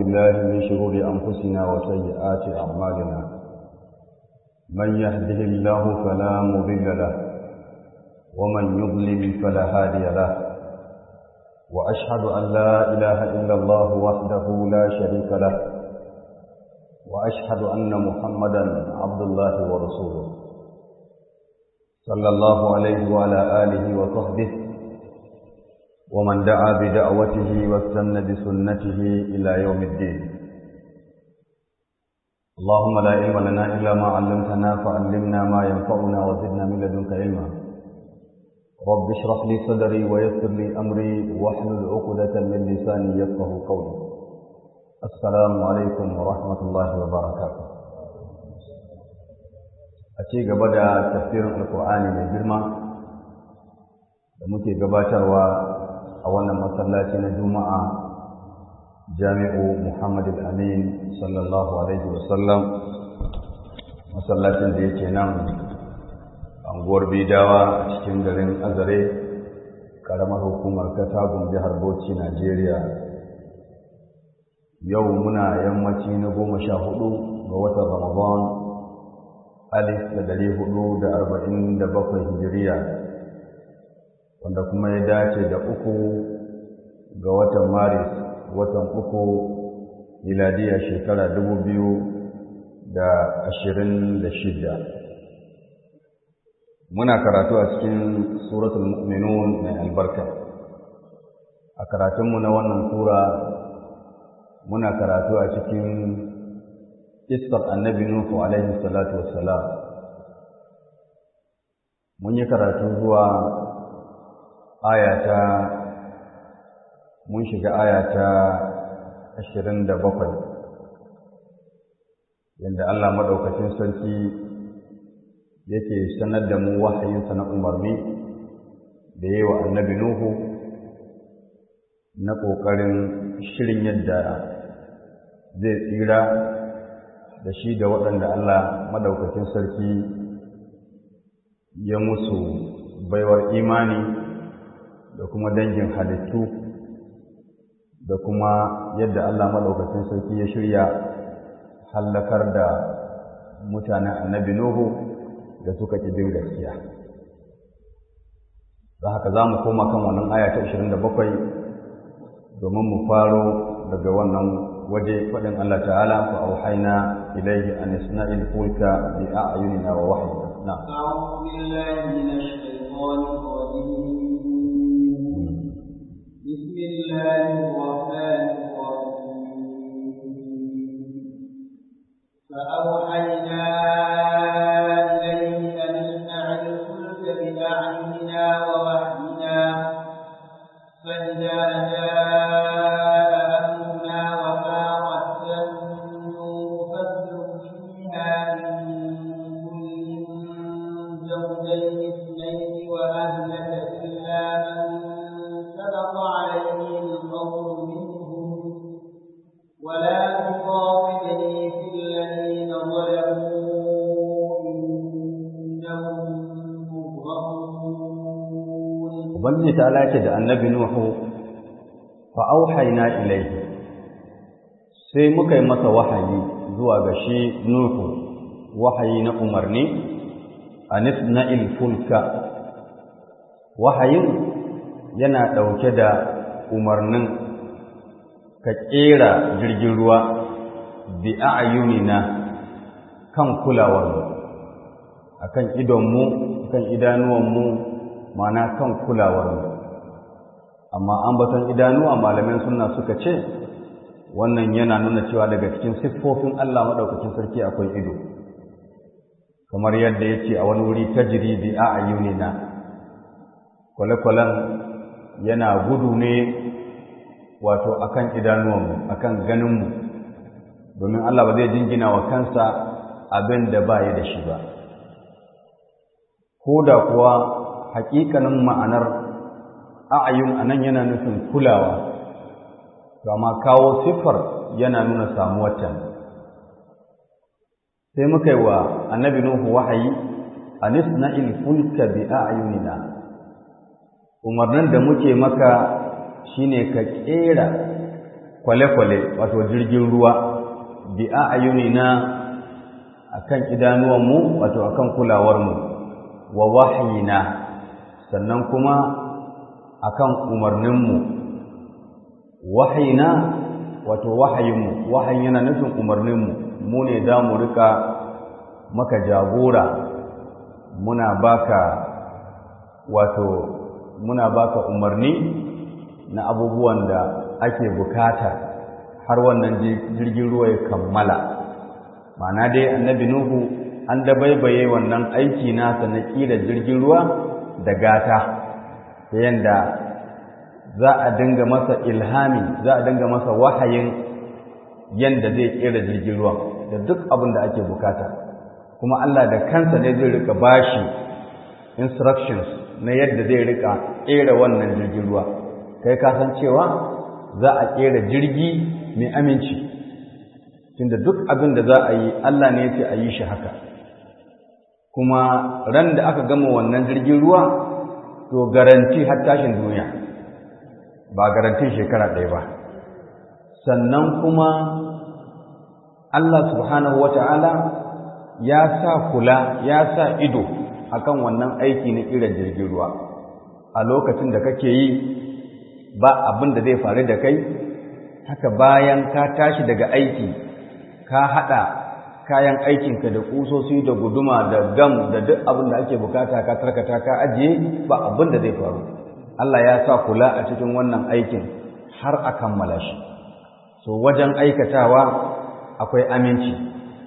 بالله من شرور أنفسنا وسيئات أعمالنا من يهده الله فلا مضل له ومن يضلل فلا هادي له وأشهد أن لا إله إلا الله وحده لا شريك له وأشهد أن محمدا عبد الله ورسوله صلى الله عليه وعلى آله وصحبه ومن دعا بدعوته واستنى بسنته إلى يوم الدين اللهم لا علم لنا إلا ما علمتنا فعلمنا ما ينفعنا وزدنا من لدنك علما رب اشرح لي صدري ويسر لي أمري واحلل عقدة من لساني يفقه قولي السلام عليكم ورحمة الله وبركاته أتي قبل تفسير القرآن من جرمة da muke gabatarwa a wannan masallaci na juma'a jami'u muhammad al-amin sallallahu alaihi wasallam masallacin da yake nan anguwar bidawa a cikin garin azare karamar hukumar katagun jihar bauchi najeriya yau muna yammaci na goma sha hudu ga watan ramadan alif da dari hudu da arba'in da bakwai hijiriya wanda kuma ya dace da uku ga watan maris watan uku miladiya shekara dubu biyu da ashirin da shida muna karatu a cikin suratul mu'minun mai albarka a karatunmu na wannan sura muna karatu a cikin iskar annabi nuhu alaihi salatu wassalam mun yi karatu zuwa ayata mun shiga ayata ashirin da bakwai yadda Allah maɗaukacin sarki yake sanar da mu wahayinsa na umarni da yi wa annabi Nuhu na ƙoƙarin shirin yadda zai tsira da shi da waɗanda Allah maɗaukacin sarki ya musu baiwar imani da kuma dangin halittu da kuma yadda Allah maɗaukacin sarki ya shirya hallakar da mutanen annabi Nuhu da suka ƙi bin gaskiya. Da haka za mu koma kan wannan aya ta 27 domin mu faro daga wannan waje faɗin Allah ta'ala fa auhayna ilayhi an isna'il fulka bi a'yunina wa wahyina. Na'am. أعوذ بالله من الشيطان الرجيم بسم الله الرحمن الرحيم فأوحينا إليه أن اصنع الفلك بأعيننا ووحينا فإذا جاء أمرنا وفارت النور فاسلك فيها من كل زوجين اثنين وأهلك إلا من سبق عليه القول منهم ولا تخاطبني في الذين ظلموا إنهم مغرقون Ubangiji ta lace da annabi Nuhu fa auhayna ilaihi sai muka yi masa wahayi zuwa ga shi Nuhu wahayi na umarni anisna'il fulka wahayin yana ɗauke da umarnin ka ƙera jirgin ruwa bi a'yunina kan kulawarmu akan idonmu kan idanuwanmu mana kan kulawarmu amma ambaton idanuwa malaman sunna suka ce wannan yana nuna cewa daga cikin siffofin Allah madaukakin sarki akwai ido kamar yadda yace a wani wuri tajri bi a'yunina kwale-kwalen yana gudu ne wato akan idanuwanmu akan ganinmu domin Allah ba zai jingina wa kansa abin da ba da shi ba ko da kuwa hakikanin ma'anar a'ayun anan yana nufin kulawa amma kawo siffar yana nuna samuwarta sai muka yi wa annabi nuhu wahayi anisna'il fulka bi a'yunina umarnin da muke maka shine ka kera kwale-kwale wato jirgin ruwa bi a na akan idanuwanmu wato akan kulawarmu wa wahayina sannan kuma akan umarninmu wahayina wato wahayinmu wahayin yana nufin umarninmu mu ne za mu rika maka jagora muna baka wato muna baka umarni na abubuwan da ake bukata har wannan jirgin ruwa ya kammala ma'ana dai annabi nuhu an dabaibaye wannan aiki nasa na ƙira jirgin ruwa da gata ta yanda za a dinga masa ilhami za a dinga masa wahayin yanda zai ƙera jirgin ruwa da duk abin da ake bukata kuma Allah da kansa ne zai rika bashi instructions na yadda zai rika ƙera wannan jirgin ruwa kai ka san cewa za a ƙera jirgi mai aminci tunda duk abin da za a yi Allah ne ce a yi shi haka kuma ran da aka gama wannan jirgin ruwa to garanti har tashin duniya ba garantin shekara ɗaya ba sannan kuma Allah subhanahu wa ta'ala ya sa kula ya sa ido akan wannan aiki na ƙirar jirgin ruwa a lokacin da kake yi ba abin da zai faru da kai haka bayan ka tashi daga aiki ka haɗa kayan aikinka da ƙusoshi da guduma da gam da duk abin da ake bukata ka tarkata ka ajiye ba abin da zai faru Allah ya sa kula a cikin wannan aikin har a kammala shi so wajen aikatawa akwai aminci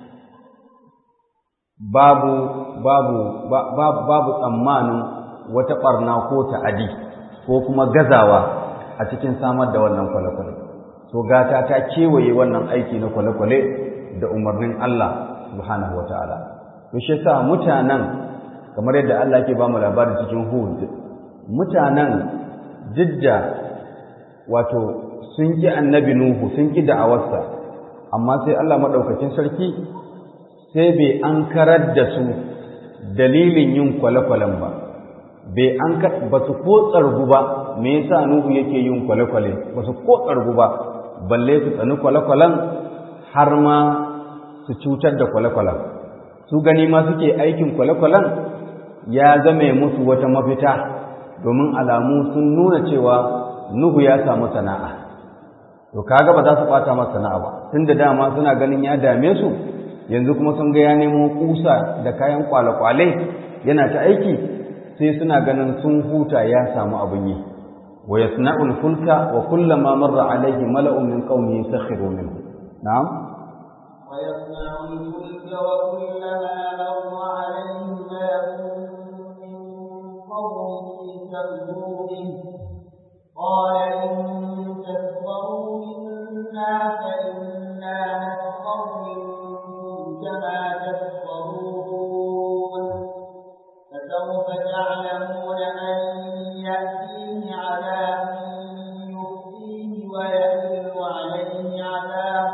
babu babu babu tsammanin wata ɓarna ko ta'adi ko kuma gazawa a cikin samar da wannan kwale-kwale so gata ta kewaye wannan aiki na kwale-kwale da umarnin Allah subhanahu wa ta'ala. To shi sa mutanen, kamar yadda Allah ke ba mu labari cikin Hud, mutanen jidda wato sun ƙi annabi Nuhu, sun ƙi da'awarsa, amma sai Allah maɗaukacin sarki sai bai an karar da su dalilin yin kwale-kwalen ba. Bai an ba su ko tsargu ba, me yasa Nuhu yake yin kwale-kwale, ba su ko tsargu ba, balle su tsani kwale-kwalen har ma su cutar da kwale-kwalen su gani ma suke aikin kwale-kwalen ya zame musu wata mafita domin alamu sun nuna cewa nuhu ya samu sana'a to kaga ba za su bata masa sana'a ba tunda dama suna ganin ya dame su yanzu kuma sun ga ya nemo kusa da kayan kwale-kwale yana ta aiki sai suna ganin sun huta ya samu abin yi wa yasna'ul fulka wa kullama marra alayhi mala'un min qaumihi sakhiru minhu na'am ويصنع الفلك وكلما مر عليه ماء من قومه سخروا به قال إن تسخروا منا فإنا نسخر منكم كما تسخرون فسوف تعلمون من يأتيه عذاب يخزيه ويحل عليه عذاب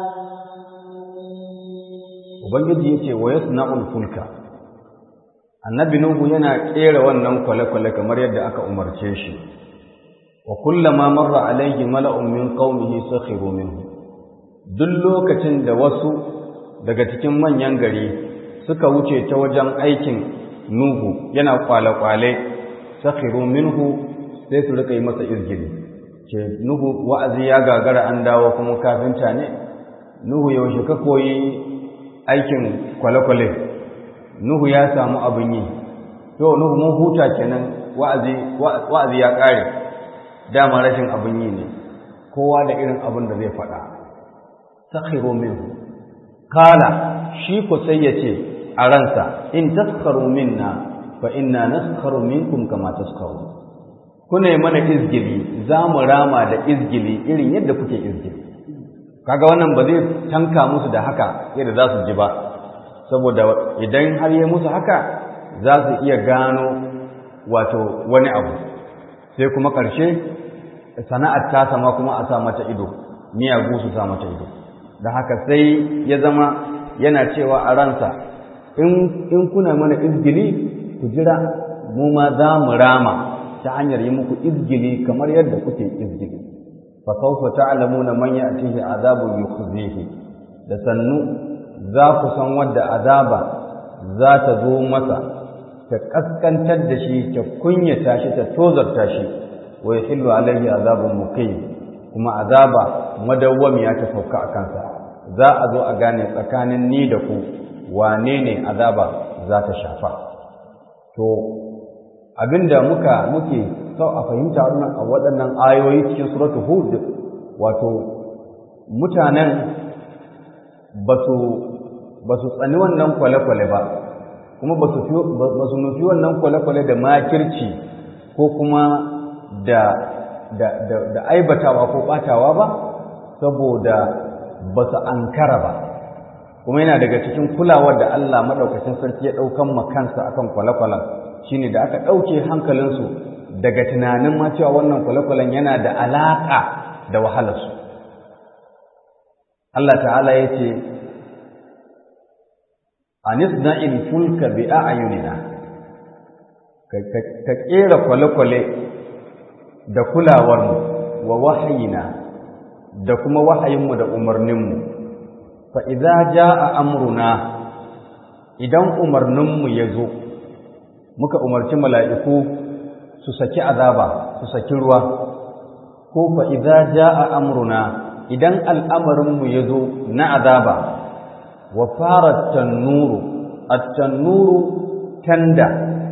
ubangiji yace wa yasna'ul fulka annabi nuhu yana kera wannan kwale-kwale kamar yadda aka umarce shi wa kullama marra alayhi mala'un min qaumihi sakhiru minhu duk lokacin da wasu daga cikin manyan gari suka wuce ta wajen aikin nuhu yana kwale-kwale sakhiru minhu sai su rika yi masa izgili ce nuhu wa'azi ya gagara an dawo kuma kafinta ne nuhu yaushe ka koyi aikin kwale-kwale nuhu ya samu abin yi to nuhu mun huta kenan wa'azi wa'azi ya kare dama rashin abin yi ne kowa da irin abin da zai faɗa sakhiru minhu kala shi ko sai yace a ransa in taskharu minna fa inna naskharu minkum kama taskharu kuna mana izgili za mu rama da izgili irin yadda kuke izgili kaga wannan ba zai tanka musu da haka yadda za su ji ba saboda idan har yi musu haka za su iya gano wato wani abu sai kuma ƙarshe sana'ar ta sama kuma a sa mata ido miyagu su sa mata ido da haka sai ya zama yana cewa a ransa in kuna mana izgili ku jira mu ma za mu rama ta hanyar yi muku izgili kamar yadda kuke izgili fa sawfa ta'lamuna man ya'tihi azabun yukhzihi da sannu za ku san wadda azaba za ta zo masa ta kaskantar da shi ta kunyata shi ta tozarta shi wa yahillu alaihi azabun muqim kuma azaba madawwamiya ta sauka a kansa za a zo a gane tsakanin ni da ku wane ne azaba za ta shafa to abinda muka muke sau a fahimta a waɗannan ayoyi cikin suratu hud wato mutanen ba su tsani wannan kwale-kwale ba kuma ba su nufi wannan kwale-kwale da makirci ko kuma da da aibatawa ko ɓatawa ba saboda ba su ankara ba kuma yana daga cikin kulawar da Allah maɗaukacin sarki ya ɗaukan makansa akan kwale-kwalen shine da aka ɗauke hankalinsu daga tunanin ma cewa wannan kwale-kwalen yana da alaƙa da wahalarsu Allah ta'ala ya ce anisna'il fulka bi a'yunina ka ƙera kwale-kwale da kulawarmu wa wahayina da kuma wahayinmu da umarninmu fa idza jaa amruna idan umarninmu ya zo muka umarci mala'iku su saki azaba su saki ruwa ko fa idza jaa amruna idan al'amarinmu ya zo na azaba wa fara tannuru at-tannuru tanda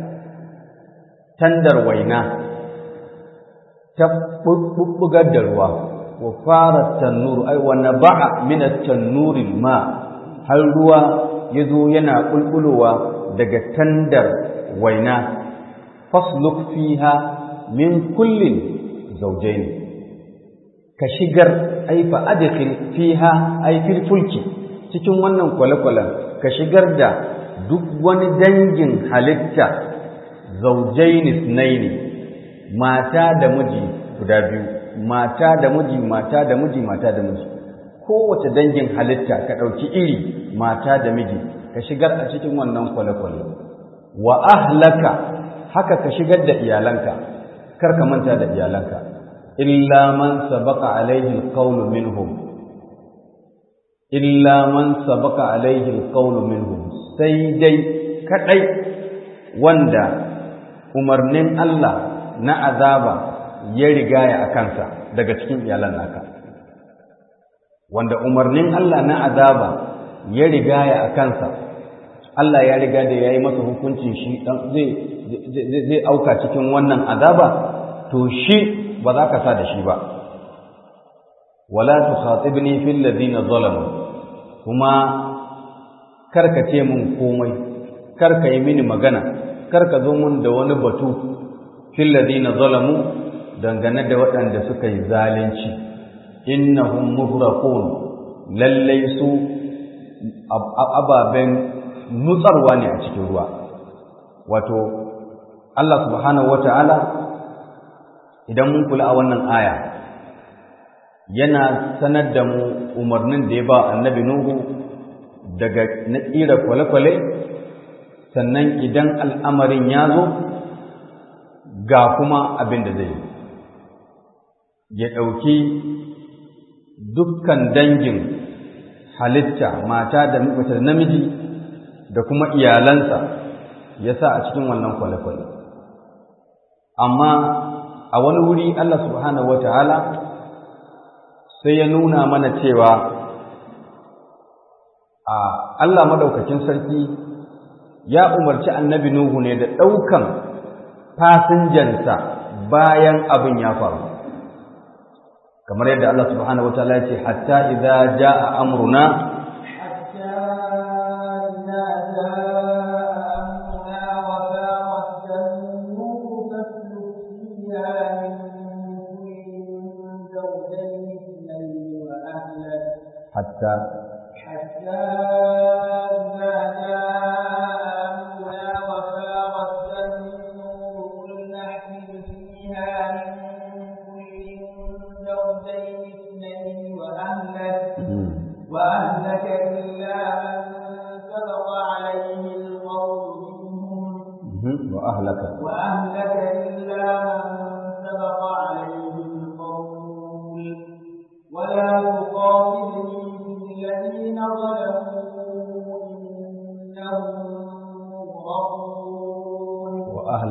tandar waina ta bubbugar da ruwa wa fara tannuru ai wa naba'a min at-tannuri ma har ruwa yazo yana bulbulowa daga tandar waina fasluk fiha min kullin zawjayn ka shigar ai fa adkhil fiha ai fil fulki cikin wannan kwale-kwalen ka shigar da duk wani dangin halitta zawjayn ithnaini mata da miji guda biyu mata da miji mata da miji mata da miji kowace dangin halitta ka ɗauki iri mata da miji ka shigar a cikin wannan kwale-kwale wa ahlaka haka ka shigar da iyalanka kar ka manta da iyalanka illa man sabaqa alaihi alqawlu minhum illa man sabaqa alaihi alqawlu minhum sai dai kadai wanda umarnin Allah na azaba ya rigaya a kansa daga cikin iyalan naka wanda umarnin Allah na azaba ya rigaya a kansa Allah ya riga da ya yi masa hukuncin shi zai zai auka cikin wannan azaba to shi ba za ka sa da shi ba wala tukhatibni fil ladina zalamu kuma karka ce mun komai karka yi mini magana karka zo mun da wani batu fil ladina zalamu dangane da waɗanda suka yi zalunci innahum muhraqun lallai su ababen nutsarwa ne a cikin ruwa wato Allah subhanahu wata'ala idan mun kula a wannan aya yana sanar da mu umarnin da ya ba annabi Nuhu daga na tsira kwale-kwale sannan idan al'amarin ya zo ga kuma abin da zai yi ya ɗauki dukkan dangin halitta mata da mace da namiji da kuma iyalansa ya sa a cikin wannan kwale-kwale amma a wani wuri Allah subhanahu wa ta'ala sai ya nuna mana cewa a Allah madaukakin sarki ya umarci annabi Nuhu ne da ɗaukan fasinjansa bayan abin ya faru kamar yadda Allah subhanahu wataala ya ce hatta idza jaa amruna hatta حتى إذا جاء أمرنا وفارت النور قل نحمل فيها من كل زوجين اثنين وأهلك وأهلك إلا من سبق عليه القول منهم وأهلك وأهلك إلا من سبق عليه القول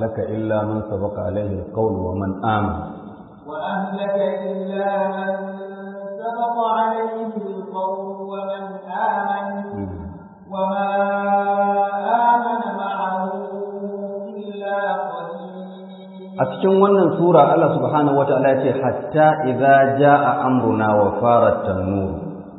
ahlaka illa man sabaqa alaihi alqawl wa man amana وأهلك إلا من سبق عليه القول ومن آمن وما آمن معه إلا قليل a cikin wannan sura Allah subhanahu wataala ya ce hatta idza jaa amruna wa farat tanur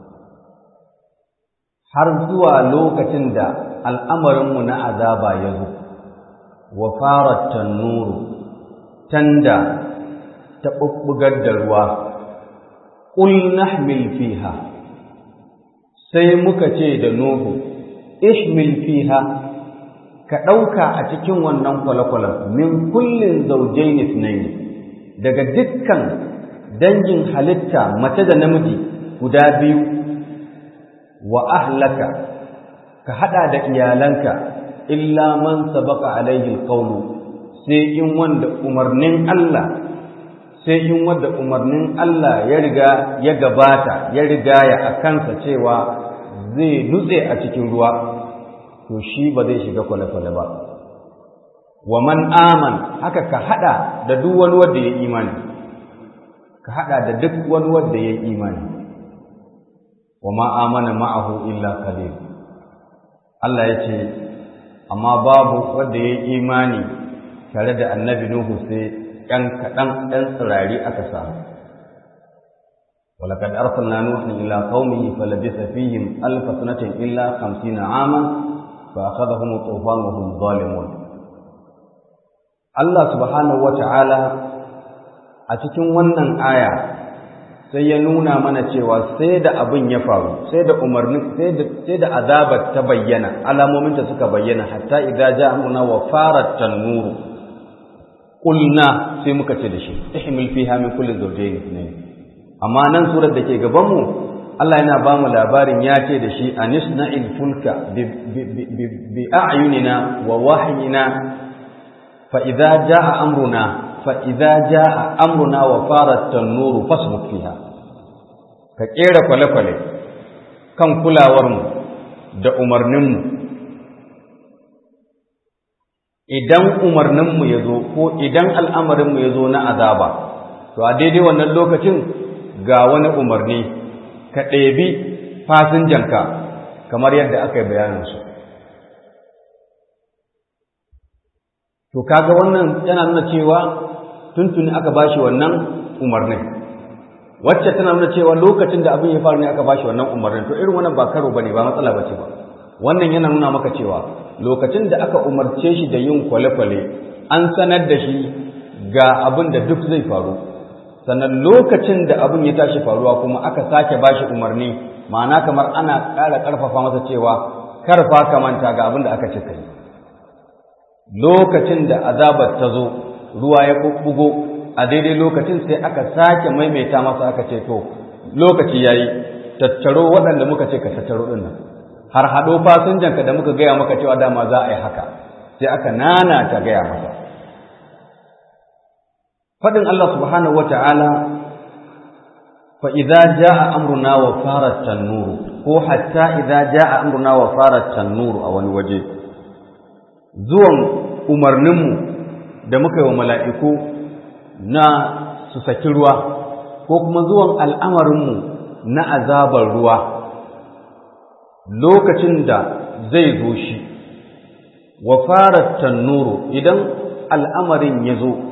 har zuwa lokacin da al'amarinmu na azaba ya zo wa farat tanur tanda ta bubbugar da ruwa qul nahmil fiha sai muka ce da nuhu ihmil fiha ka ɗauka a cikin wannan kwale-kwalen min kullin zaujain ithnain daga dukkan dangin halitta mace da namiji guda biyu wa ahlaka ka hada da iyalanka illa man sabaqa alaihi alqawlu sai in wanda umarnin Allah sai in wanda umarnin Allah ya riga ya gabata ya riga ya akansa cewa zai nutse a cikin ruwa to shi ba zai shiga kwale-kwale ba wa man aman haka ka hada da duk wani wanda ya imani ka hada da duk wani wanda ya imani wa ma amana ma'ahu illa qalil Allah ya ce amma babu wanda ya imani tare da annabi Nuhu sai ɗan kaɗan ɗan tsirari aka samu ولقد أرسلنا نوحا إلى قومه فلبث فيهم ألف سنة إلا خمسين عاما فأخذهم الطوفان وهم ظالمون Allah subhanahu wata'ala a cikin wannan aya sai ya nuna mana cewa sai da abin ya faru sai da umarni sai da sai da azabar ta bayyana alamomin ta suka bayyana hatta idza ja'a amruna wa farat tanur qulna sai muka ce da shi ihmil fiha min kulli zawjayn ithnayn amma nan surar da ke gaban mu Allah yana ba mu labarin ya ce da shi anisna'il fulka bi a'yunina wa wahyina fa idza jaa amruna fa idza jaa amruna wa farat tanuru fasbuk fiha ka kera kwale-kwale kan kulawar mu da umarnin mu idan umarnin mu yazo ko idan al'amarin mu yazo na azaba to a daidai wannan lokacin ga wani umarni ka ɗebi fasinjanka kamar yadda aka yi bayaninsu. To, kaga wannan yana nuna cewa tuntuni aka bashi wannan umarnin. Wacce tana nuna cewa lokacin da abin ya faru ne aka bashi wannan umarnin, to irin wannan ba karo ba ne ba matsala ba ce ba. Wannan yana nuna maka cewa lokacin da aka umarce shi da yin kwale-kwale, an sanar da shi ga abin da duk zai faru. sannan lokacin da abin ya tashi faruwa kuma aka sake bashi umarni ma'ana kamar ana ƙara ƙarfafa masa cewa karfa ka manta ga abin da aka ce kai lokacin da azabar ta zo ruwa ya bubbugo a daidai lokacin sai aka sake maimaita masa aka ce to lokaci yayi tattaro waɗanda muka ce ka tattaro ɗin nan har haɗo fasinjanka da muka gaya maka cewa dama za a yi haka sai aka nana ta gaya masa faɗin Allah subhanahu wa ta'ala fa idza jaa amruna wa farat tanur ko hatta idza jaa amruna wa farat tanur a wani waje zuwan umarninmu da muka yi wa mala'iku na su saki ruwa ko kuma zuwan al'amarinmu na azabar ruwa lokacin da zai zo shi wa farat tanuru idan al'amarin ya zo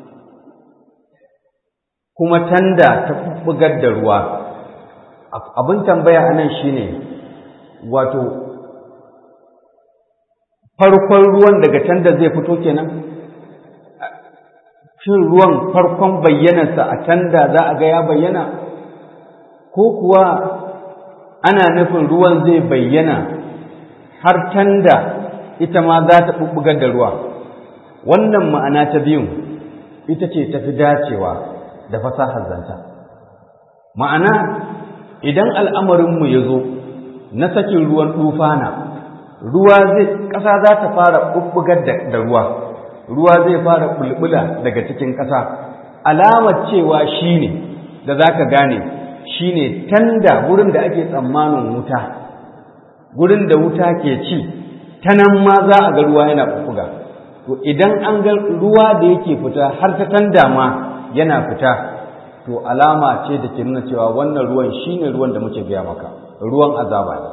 kuma tanda ta bugar da ruwa abin tambaya a nan shine wato farkon ruwan daga tanda zai fito kenan shin ruwan farkon bayyanarsa a tanda za a ga ya bayyana ko kuwa ana nufin ruwan zai bayyana har tanda ita ma za ta bubbugar da ruwa wannan ma'ana ta biyun ita ce tafi dacewa da fasahar zanta ma'ana idan al'amarinmu ya zo na sakin ruwan tufana ruwa zai ƙasa za ta fara ɓuɓɓugar da ruwa ruwa zai fara bulbula daga cikin ƙasa alamar cewa shi ne da za ka gane shi ne tanda wurin da ake tsammanin wuta wurin da wuta ke ci ta nan ma za a ga ruwa yana ɓuɓɓuga to idan an ga ruwa da yake fita har ta tanda ma yana fita to alama ce da ke nuna cewa wannan ruwan shine ruwan da muke biya maka ruwan azaba ne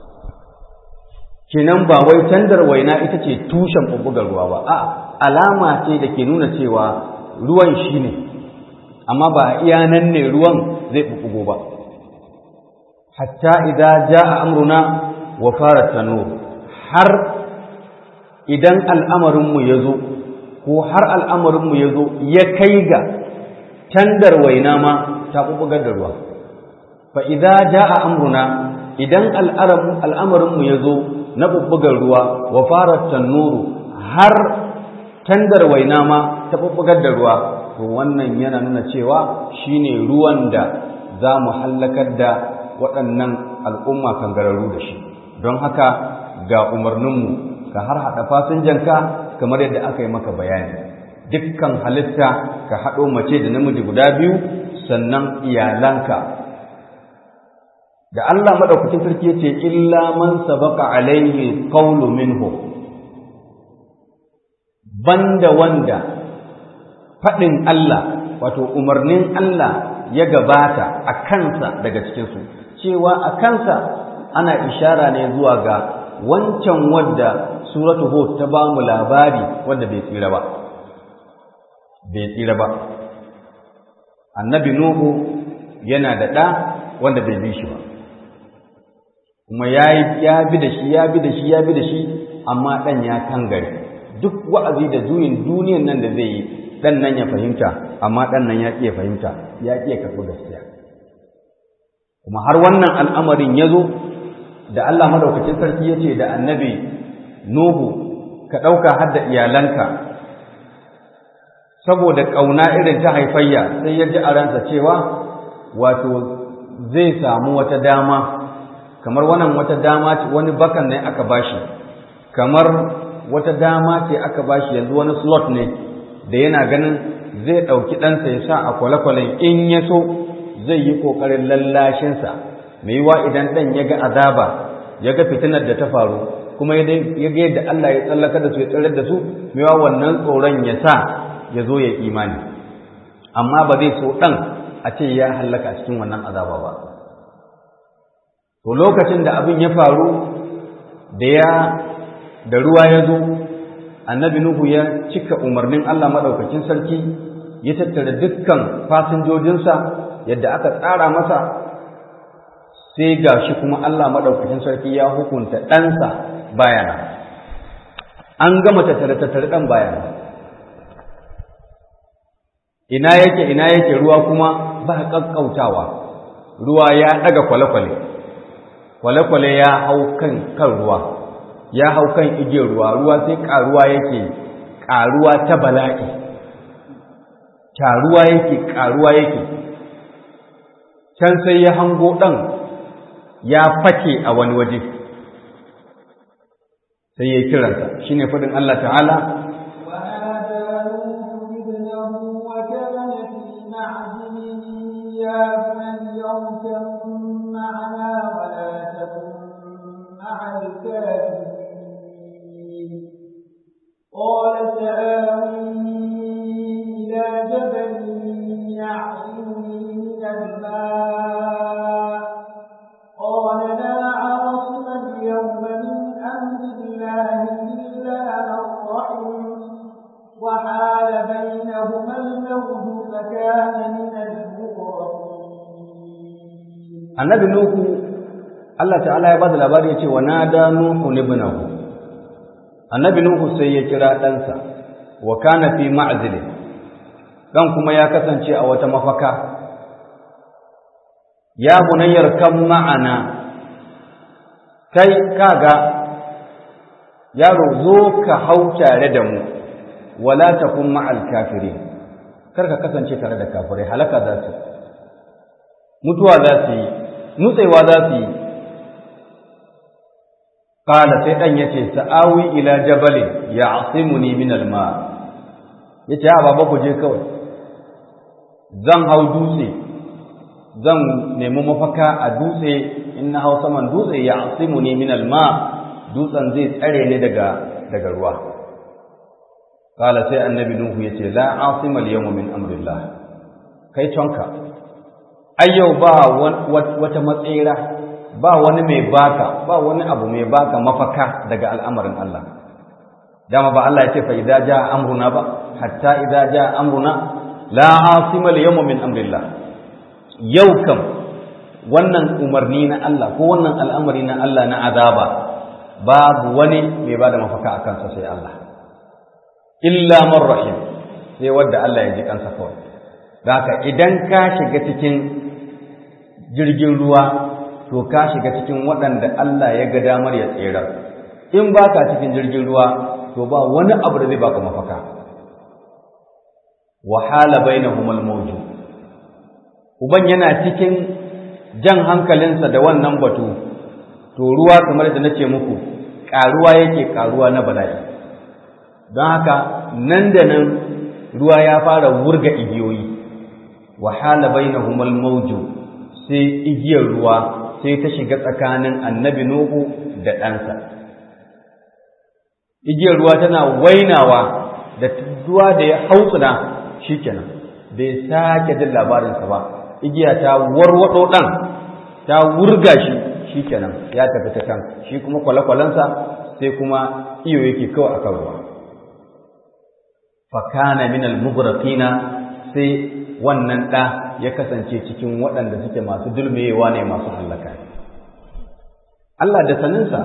kenan ba wai tandar waina ita ce tushen bubbugar ruwa ba a alama ce da ke nuna cewa ruwan shine amma ba iya nan ne ruwan zai bubbugo ba hatta idza jaa amruna wa farat tanur har idan al'amarinmu ya zo ko har al'amarinmu ya zo ya kai ga tandar waina ma ta bubugar da ruwa fa idza jaa amruna idan al'amarinmu ya zo na bubbugar ruwa wa farat tanuru har tandar waina ma ta bubbugar da ruwa to wannan yana nuna cewa shine ruwan da za mu hallakar da waɗannan al'umma kangararru da shi don haka ga umarninmu ka har haɗa fasinjanka kamar yadda aka yi maka bayani dukkan halitta ka haɗo mace da namiji guda biyu sannan iyalanka da Allah maɗaukacin sarki ya ce illa man sabaka alaihi qawlu minhu banda wanda faɗin Allah wato umarnin Allah ya gabata a kansa daga cikinsu cewa a kansa ana ishara ne zuwa ga wancan wadda suratu hud ta ba mu labari wadda bai tsira ba bai tsira ba annabi nuhu yana da ɗa wanda bai bi shi ba kuma ya bi da shi ya bi da shi ya bi da shi amma ɗan ya kangare duk wa'azi da juyin duniyan nan da zai yi ɗan nan ya fahimta amma ɗan nan ya ƙiya fahimta ya ƙiya karɓi gaskiya kuma har wannan al'amarin ya zo da Allah madaukakin sarki ya ce da annabi Nuhu ka ɗauka har da iyalanka saboda ƙauna irin ta haifayya sai ya ji a ransa cewa wato zai samu wata dama kamar wannan wata dama ce wani bakan ne aka bashi kamar wata dama ce aka bashi yanzu wani slot ne da yana ganin zai ɗauki ɗansa ya sa a kwale-kwalen in ya so zai yi ƙoƙarin lallashinsa mai yiwa idan ɗan ya ga azaba ya ga fitinar da ta faru kuma ya ga yadda Allah ya tsallaka da su ya tsirar da su mai yiwa wannan tsoron ya sa ya zo ya imani amma ba zai so ɗan a ce ya hallaka a cikin wannan azaba ba to lokacin da abin ya faru da ya da ruwa ya zo annabi nuhu ya cika umarnin Allah maɗaukakin sarki ya tattara dukkan fasinjojinsa yadda aka tsara masa sai ga shi kuma Allah maɗaukakin sarki ya hukunta ɗansa bayana an gama tattare-tattare ɗan bayana ina yake ina yake ruwa kuma ba ƙaƙƙautawa ruwa ya ɗaga kwale-kwale kwale-kwale ya hau kan kan ruwa ya hau kan igiyar ruwa ruwa sai ƙaruwa yake ƙaruwa ta bala'i taruwa yake ƙaruwa yake can sai ya hango ɗan ya fake a wani waje sai ya kiransa shi ne faɗin Allah ta'ala قال سآوي إلى جبل يعصمني من الماء قال لا عاصم اليوم من أمر الله إلا من رحم وحال بينهما الموج فكان من المغرقين annabi nuhu Allah ta'ala ya bada labari ya ce wa nada nuhu ibnahu annabi nuhu sai ya kira ɗansa wa kana fi ma'zilin dan kuma ya kasance a wata mafaka ya bunayyar kan ma'ana kai kaga yaro zo ka hau tare da mu wala takun ma'al kafirin kar ka kasance tare da kafirai halaka za su mutuwa za su yi nutsewa za su yi qala sai dan yace sa'awi ila jabalin ya'simuni min al-ma yace a baba ku je kawai zan hau dutse zan nemi mafaka a dutse in na hau saman dutse ya'simuni min al-ma dutsen zai tsare ni daga daga ruwa kala sai annabi nuhu yace la asima al-yawma min amrillah kai tonka ai yau ba wata matsira ba wani mai baka ba wani abu mai baka mafaka daga al'amarin Allah dama ba Allah yace fa idza jaa amruna ba hatta idza jaa amruna la asima al-yawma min amrillah yau kam wannan umarni na Allah ko wannan al'amari na Allah na azaba babu wani mai bada mafaka akan sa sai Allah illa man rahim sai wanda Allah ya ji kansa kawai haka idan ka shiga cikin jirgin ruwa to ka shiga cikin waɗanda Allah ya ga damar ya tsira in baka cikin jirgin ruwa to ba wani abu da zai baka mafaka wahala bainahumul mawju uban yana cikin jan hankalinsa da wannan batu to ruwa kamar da nace muku karuwa yake karuwa na bala'i don haka nan da nan ruwa ya fara wurga igiyoyi wahala bainahumul mawju sai igiyar ruwa sai ta shiga tsakanin annabi nuhu da ɗansa igiyar ruwa tana wainawa da ruwa da ya hautsuna shikenan bai sake jin labarinsa ba igiya ta warwado ɗan ta wurga shi shikenan ya tafi ta kan shi kuma kwale-kwalensa sai kuma iyo yake kawai akan ruwa fakana min al-mughraqina sai wannan ɗa ya kasance cikin waɗanda suke masu dulmewa ne masu hallaka Allah da saninsa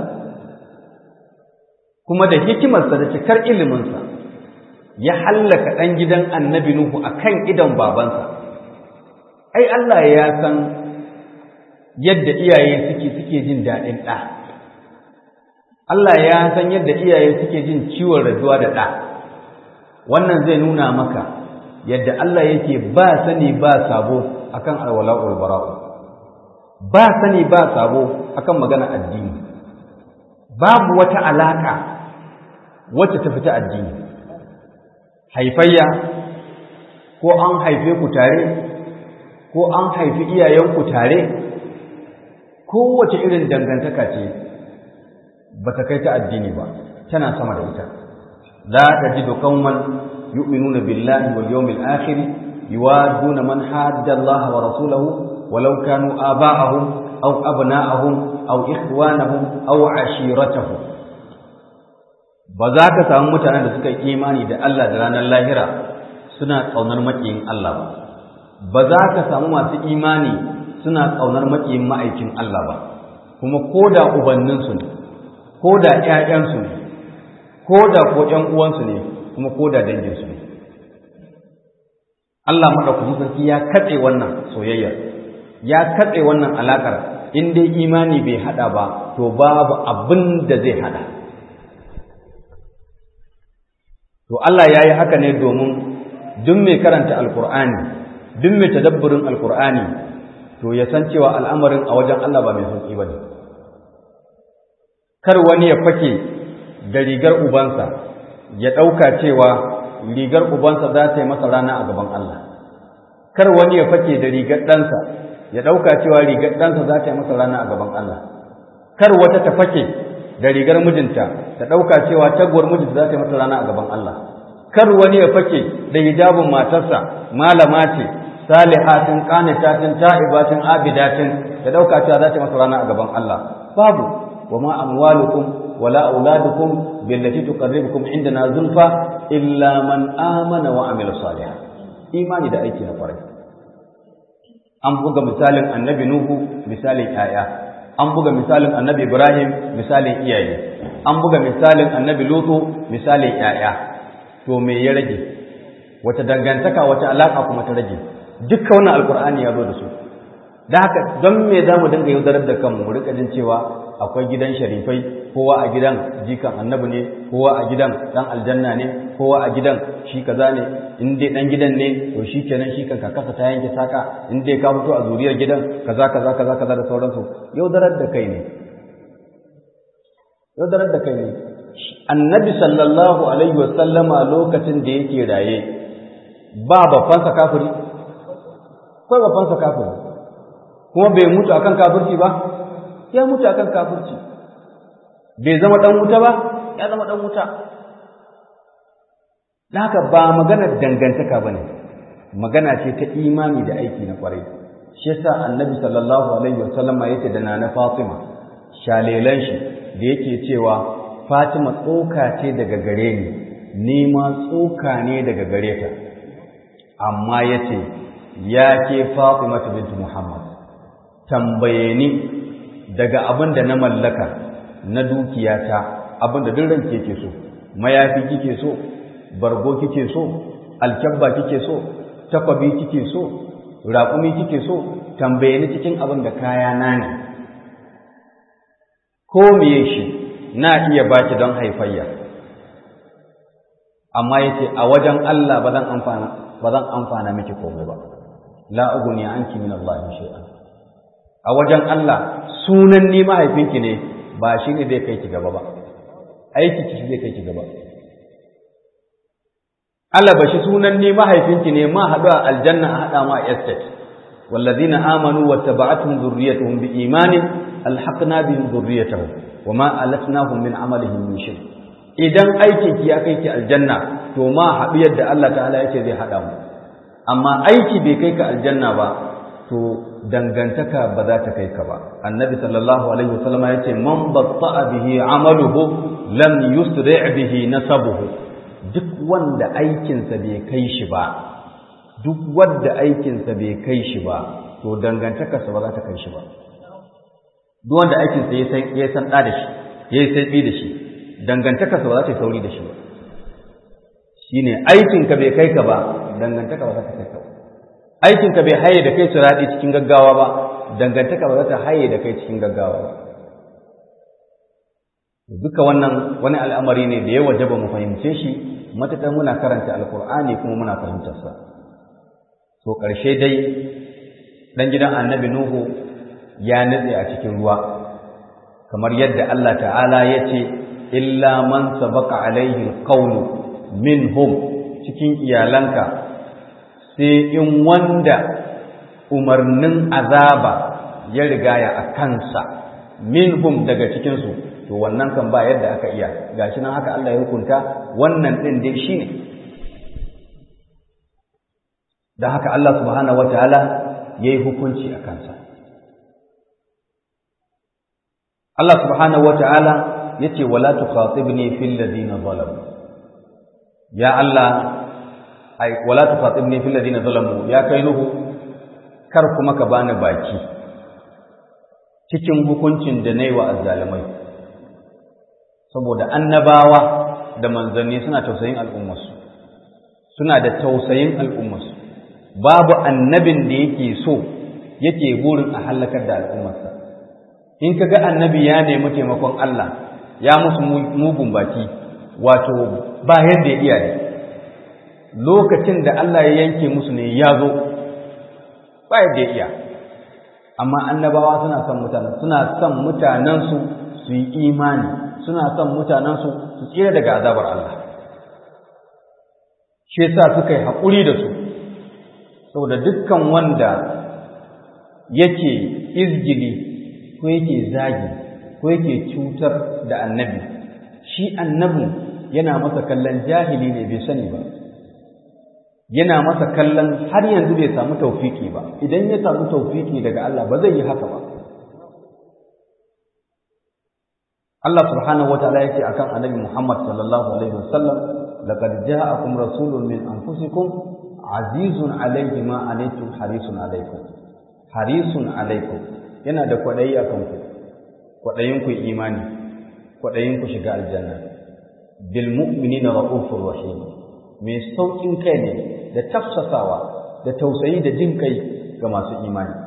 kuma da hikimarsa da cikar iliminsa ya hallaka ɗan gidan annabi Nuhu a kan idan babansa ai Allah ya san yadda iyaye suke suke jin daɗin ɗa Allah ya san yadda iyaye suke jin ciwon rajuwa da ɗa wannan zai nuna maka yadda Allah yake ba sani ba sabo akan alwala'ul bara'u ba sani ba sabo akan magana addini babu wata alaka wacce ta fita addini haifayya ko an haife ku tare ko an haifi iyayenku tare kowace irin dangantaka ce ba ta kai ta addini ba tana sama da ita la tajidu qauman yu'minuna billahi wal yawmil akhir yuwaduna man hadda Allah wa rasulahu walau kanu aba'ahum aw abna'ahum aw ikhwanahum aw ashiratahum ba za ka samu mutanen da suka yi imani da Allah da ranar lahira suna ƙaunar maƙiyin Allah ba ba za ka samu masu imani suna ƙaunar maƙiyin ma'aikin Allah ba kuma ko da ubanninsu ne ko da ‘ya'yansu ne ko da ko ‘yan uwansu ne kuma ko da danginsu ne Allah maɗaukakin sarki ya katse wannan soyayyar ya katse wannan alaƙar in dai imani bai haɗa ba to babu abin da zai haɗa to Allah ya yi haka ne domin duk mai karanta alkur'ani duk mai tadabburin alkur'ani to ya san cewa al'amarin a wajen Allah ba mai sauƙi ba ne kar wani ya fake da rigar ubansa ya ɗauka cewa rigar ubansa za ta yi masa rana a gaban Allah kar wani ya fake da rigar ɗansa ya ɗauka cewa rigar ɗansa za ta yi masa rana a gaban Allah kar wata ta fake da rigar mijinta ta ɗauka cewa taguwar mijinta za ta yi masa rana a gaban Allah kar wani ya fake da hijabin matarsa malama ce salihatin qanitatin ta'ibatin abidatin ya ɗauka cewa za ta yi masa rana a gaban Allah babu wa ma amwalukum wala auladukum billati tuqarribukum indana zulfa illa man amana wa amila salihan imani da aiki na kwarai an buga misalin annabi nuhu misalin 'ya'ya an buga misalin annabi Ibrahim misalin iyaye an buga misalin annabi Lutu misalin ƴaƴa to me ya rage wata dangantaka wata alaka kuma ta rage dukkan wannan alkur'ani ya zo da su da haka don me za mu dinga yaudarar da kanmu mu rika jin cewa akwai gidan sharifai kowa a gidan jikan annabi ne kowa a gidan dan aljanna ne kowa a gidan shi kaza ne in dai dan gidan ne to shi kenan shi kan kakasa ta yanke saka in dai ka fito a zuriyar gidan kaza kaza kaza kaza da sauransu yaudarar da kai ne yaudarar da kai ne annabi sallallahu alaihi wa sallama lokacin da yake raye ba babbansa kafiri ko babbansa kafiri kuma bai mutu akan kafirci ba ya mutu akan kafirci bai zama dan wuta ba ya zama dan wuta haka ba maganar dangantaka ba ne magana ce ta imani da aiki na kwarai shi yasa annabi sallallahu alaihi wasallam yake da nana Fatima shalelan shi da yake cewa Fatima tsoka ce daga gare ni ni ma tsoka ne daga gare ta amma yace ya ke Fatima bint Muhammad tambaye ni daga abin da na mallaka na dukiyata abin da duk ranke ke so mayafi kike so bargo kike so alkyabba kike so takwabi kike so raƙumi kike so tambaye ni cikin abin da kaya na ne ko miye shi na iya baki don haifayya amma yace a wajen Allah ba zan amfana ba zan amfana miki komai ba la ughni anki min Allah shay'an a wajen Allah sunan ni mahaifinki ne ba shi ne zai kai ki gaba ba aiki ki zai kai ki gaba Allah ba shi sunan ni mahaifinki ne ma haɗu a aljanna a haɗa ma a estate wallazina amanu wa taba'atuhum dhurriyyatuhum bi imanin alhaqna bihim dhurriyyatahum wa ma alatnahum min amalihim min shay idan aikin ki ya kai ki aljanna to ma haɗu yadda Allah ta'ala yake zai haɗa mu amma aiki bai kai ka aljanna ba to dangantaka ba za ta kai ka ba annabi sallallahu alaihi wasallam ya ce man batta'a bihi amaluhu lam yusri' bihi nasabuhu duk wanda aikinsa bai kai shi ba duk wanda aikinsa bai kai shi ba to dangantakarsa ba za ta kai shi ba duk wanda aikinsa ya san ya san da shi ya yi sai da shi dangantakarsa ba za ta yi sauri da shi ba shine aikinka bai kai ka ba dangantaka ba za ta kai ka ba aikinka bai haye da kai siradi cikin gaggawa ba dangantaka ba za ta haye da kai cikin gaggawa ba duka wannan wani al'amari ne da ya wajaba mu fahimce shi matuƙar muna karanta alkur'ani kuma muna fahimtarsa to ƙarshe dai ɗan gidan annabi nuhu ya nutse a cikin ruwa kamar yadda Allah ta'ala ya ce illa man sabaka alaihi qawlu minhum cikin iyalanka sai in wanda umarnin azaba ya rigaya a kansa minhum daga cikinsu to wannan kan ba yadda aka iya gashi nan haka Allah ya hukunta wannan din dai shine da haka Allah subhanahu wataala yayi hukunci a kansa Allah subhanahu wataala yace wala tukhatibni fil ladina zalamu ya Allah ai wala tukhatibni fil ladina zalamu ya kai nuhu kar kuma ka bani baki cikin hukuncin da nayi wa azzalimai saboda annabawa da manzanni suna tausayin al'ummarsu suna da tausayin al'ummarsu babu annabin da yake so yake burin a hallakar da al'ummarsa in ka ga annabi ya nemi taimakon Allah ya musu mugun baki wato ba yadda ya iya ne lokacin da Allah ya yanke musu ne ya zo ba yadda ya iya amma annabawa suna son mutanen suna son mutanensu su yi imani suna son mutanensu su tsira daga azabar Allah shi yasa suka yi haƙuri da su saboda dukkan wanda yake izgili ko yake zagi ko yake cutar da annabi shi annabin yana masa kallon jahili ne bai sani ba yana masa kallon har yanzu bai samu taufiki ba idan ya samu taufiki daga Allah ba zai yi haka ba Allah subhanahu wa ta'ala yake akan annabi Muhammad sallallahu alaihi wasallam laqad ja'akum rasulun min anfusikum azizun alayhi ma anaytum harisun alaykum harisun alaykum yana da kwadayi akan ku kwadayin ku imani kwadayin ku shiga aljanna bil mu'minina raufur rahim mai saukin kai ne da tafsasawa da tausayi da jin kai ga masu imani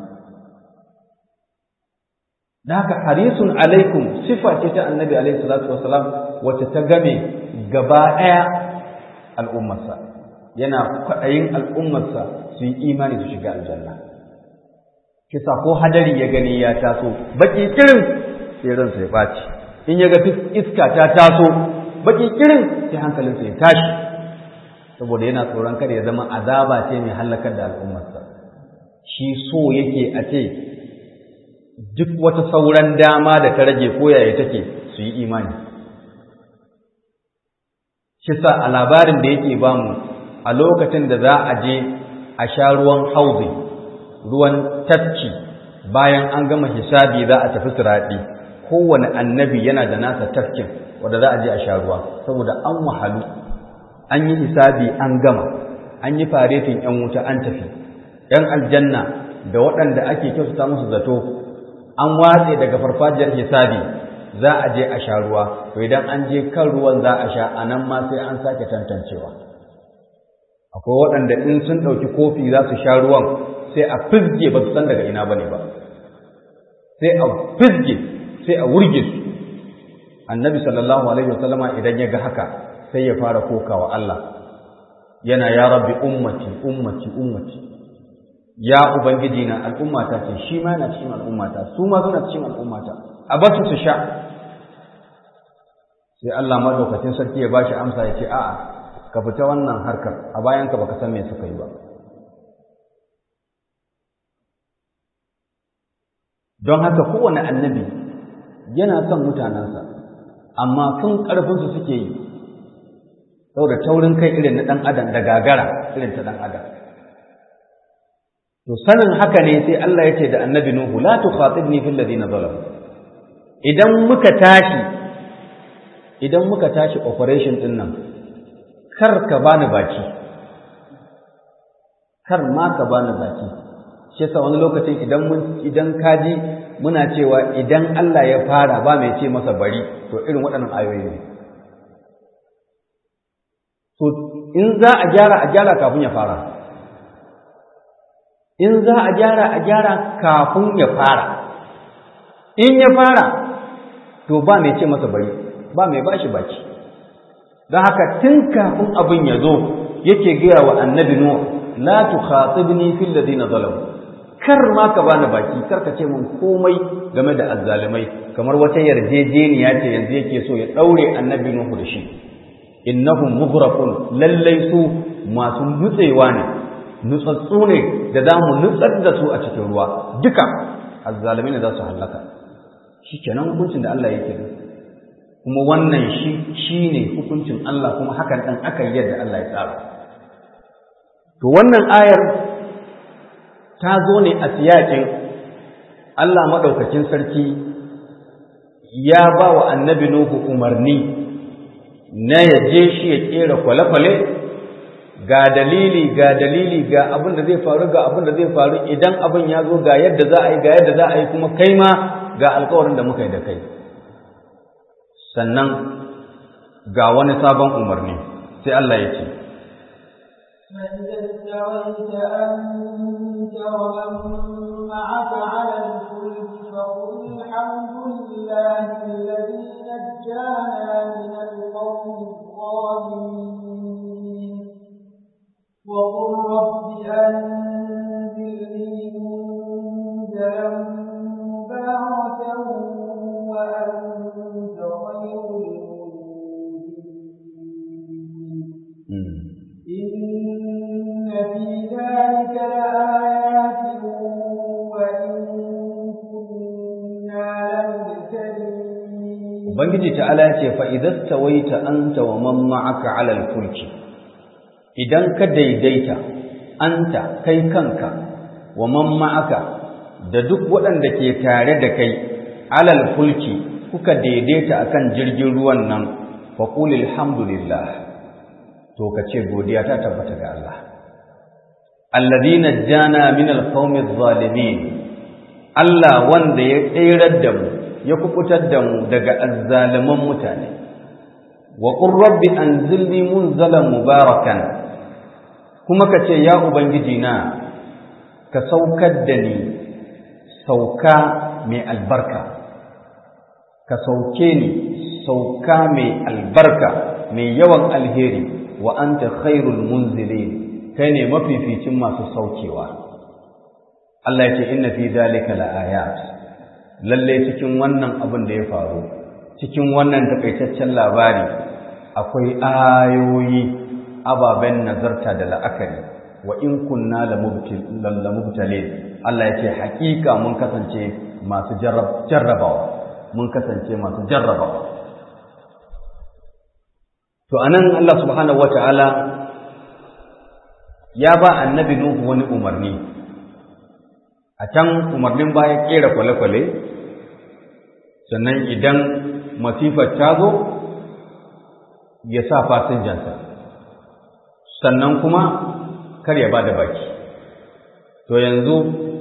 da haka harisun alaikum sifa ce ta annabi alaihi salatu wasalam wacce ta game gaba ɗaya al'ummarsa yana kwaɗayin al'ummarsa su yi imani su shiga aljanna kisa ko hadari ya gani ya taso baki kirin sai ransa ya ɓaci in ya ga iska ta taso baki kirin sai hankalinsa ya tashi saboda yana tsoron kada ya zama azaba ce mai hallakar da al'ummarsa shi so yake a ce duk wata sauran dama da ta rage koyaye take su yi imani shi sa a labarin da yake bamu a lokacin da za a je a sha ruwan hauzi ruwan tafki bayan an gama hisabi za a tafi siraɗi kowane annabi yana da nasa tafkin wanda za a je a sha ruwa saboda an wahalu an yi hisabi an gama an yi faretin ‘yan wuta an tafi ‘yan aljanna da waɗanda ake kyautata musu zato an watse daga farfajiyar hisabi za a je a sha ruwa to idan an je kan ruwan za a sha a nan ma sai an sake tantancewa akwai waɗanda in sun ɗauki kofi za su sha ruwan sai a fizge ba su san daga ina ba ne ba sai a fizge sai a wurge su annabi sallallahu alaihi wasallama idan ya ga haka sai ya fara kokawa Allah yana ya rabbi ummati ummati ummati ya ubangiji na al'ummata ce shi ma yana cikin al'ummata su ma suna cikin al'ummata a basu su sha sai Allah madaukakin sarki ya bashi amsa ya ce a'a ka fita wannan harkar a bayanka baka san me suka yi ba don haka kowane annabi yana son mutanensa amma sun ƙarfinsu suke yi saboda taurin kai irin na ɗan adam da gagara irin ta ɗan adam to sanin haka ne sai Allah ya ce da annabi Nuhu la tukhatibni fil ladina zalamu idan muka tashi idan muka tashi operation din nan kar ka bani baki kar ma ka bani baki shi yasa wani lokacin idan mun idan kaji muna cewa idan Allah ya fara ba mai ce masa bari to irin waɗannan ayoyi ne to in za a gyara a gyara kafin ya fara in za a gyara a gyara kafin ya fara in ya fara to ba mai ce masa bari ba mai bashi baki don haka tun kafin abin ya zo yake gaya wa annabi nuh la tukhatibni fil ladina zalamu kar ma ka bani baki kar ka ce mun komai game da azzalimai kamar wata yarjejeniya ce yanzu yake so ya daure annabi nuhu da shi innahum mughraqun lallai su masu nutsewa ne nutsatsu ne da za mu nutsar da su a cikin ruwa duka azzalimai ne za su hallaka shikenan hukuncin da Allah yake kuma wannan shi shine hukuncin Allah kuma hakan dan aka yi yadda Allah ya tsara to wannan ayar ta zo ne a siyakin Allah maɗaukakin sarki ya ba wa annabi Nuhu umarni na ya je shi ya ƙera kwale-kwale ga dalili ga dalili ga abin da zai faru ga abin da zai faru idan abin ya zo ga yadda za a yi ga yadda za a yi kuma kai ma ga alkawarin da muka yi da kai sannan ga wani sabon umarni sai Allah ya ce فإذا استويت أنت ومن معك على الفلك فقل الحمد لله الذي نجانا من القوم الظالمين وقل رب أنزلني منزلا مباركا وأنت خير المنزلين إن في ذلك لآيات وإن كنا لمبتلين Ubangiji ta'ala ya ce fa'idas tawaita anta wa man ma'aka alal fulki, idan ka daidaita anta kai kanka wa man ma'aka da duk waɗanda ke tare da kai alal fulki kuka daidaita akan jirgin ruwan nan faƙulil hamdulillah to ka ce godiya ta tabbata ga Allah. Allazi najjana min alqawmi zalimin Allah wanda ya tsirar da mu ya kukutar da mu daga azzaliman mutane wa qur rabbi anzilni munzalan mubarakan kuma ka ce ya ubangiji na ka saukar da ni sauka mai albarka ka sauke ni sauka mai albarka mai yawan alheri wa anta khairul munzilin kai ne mafificin masu saukewa Allah ya ce inna fi zalika laayat lalle cikin wannan abin da ya faru cikin wannan takaitaccen labari akwai ayoyi ababen nazarta da la'akari wa in kunna la mubtalin Allah ya ce hakika mun kasance masu jarrabawa mun kasance masu jarrabawa to anan Allah subhanahu wata'ala ya ba annabi Nuhu wani umarni a can umarnin baya kera kwale-kwale sannan idan masifar ta zo ya sa fasinjansa sannan kuma kar ya ba da baki to yanzu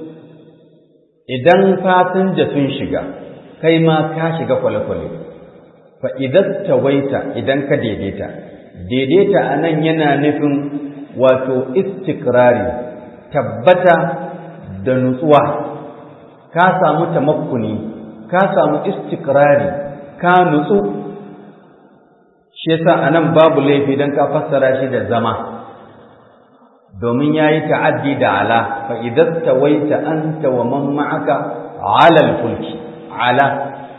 idan fasinja sun shiga kai ma ka shiga kwale-kwale fa idan tawaita idan ka daidaita daidaita a nan yana nufin wato istikrari tabbata da nutsuwa ka samu tamakkuni ka samu istikrari ka nutsu shi yasa anan babu laifi dan ka fassara shi da zama domin yayi ta'addi da ala fa idan tawaita anta wa man ma'aka ala al-fulki ala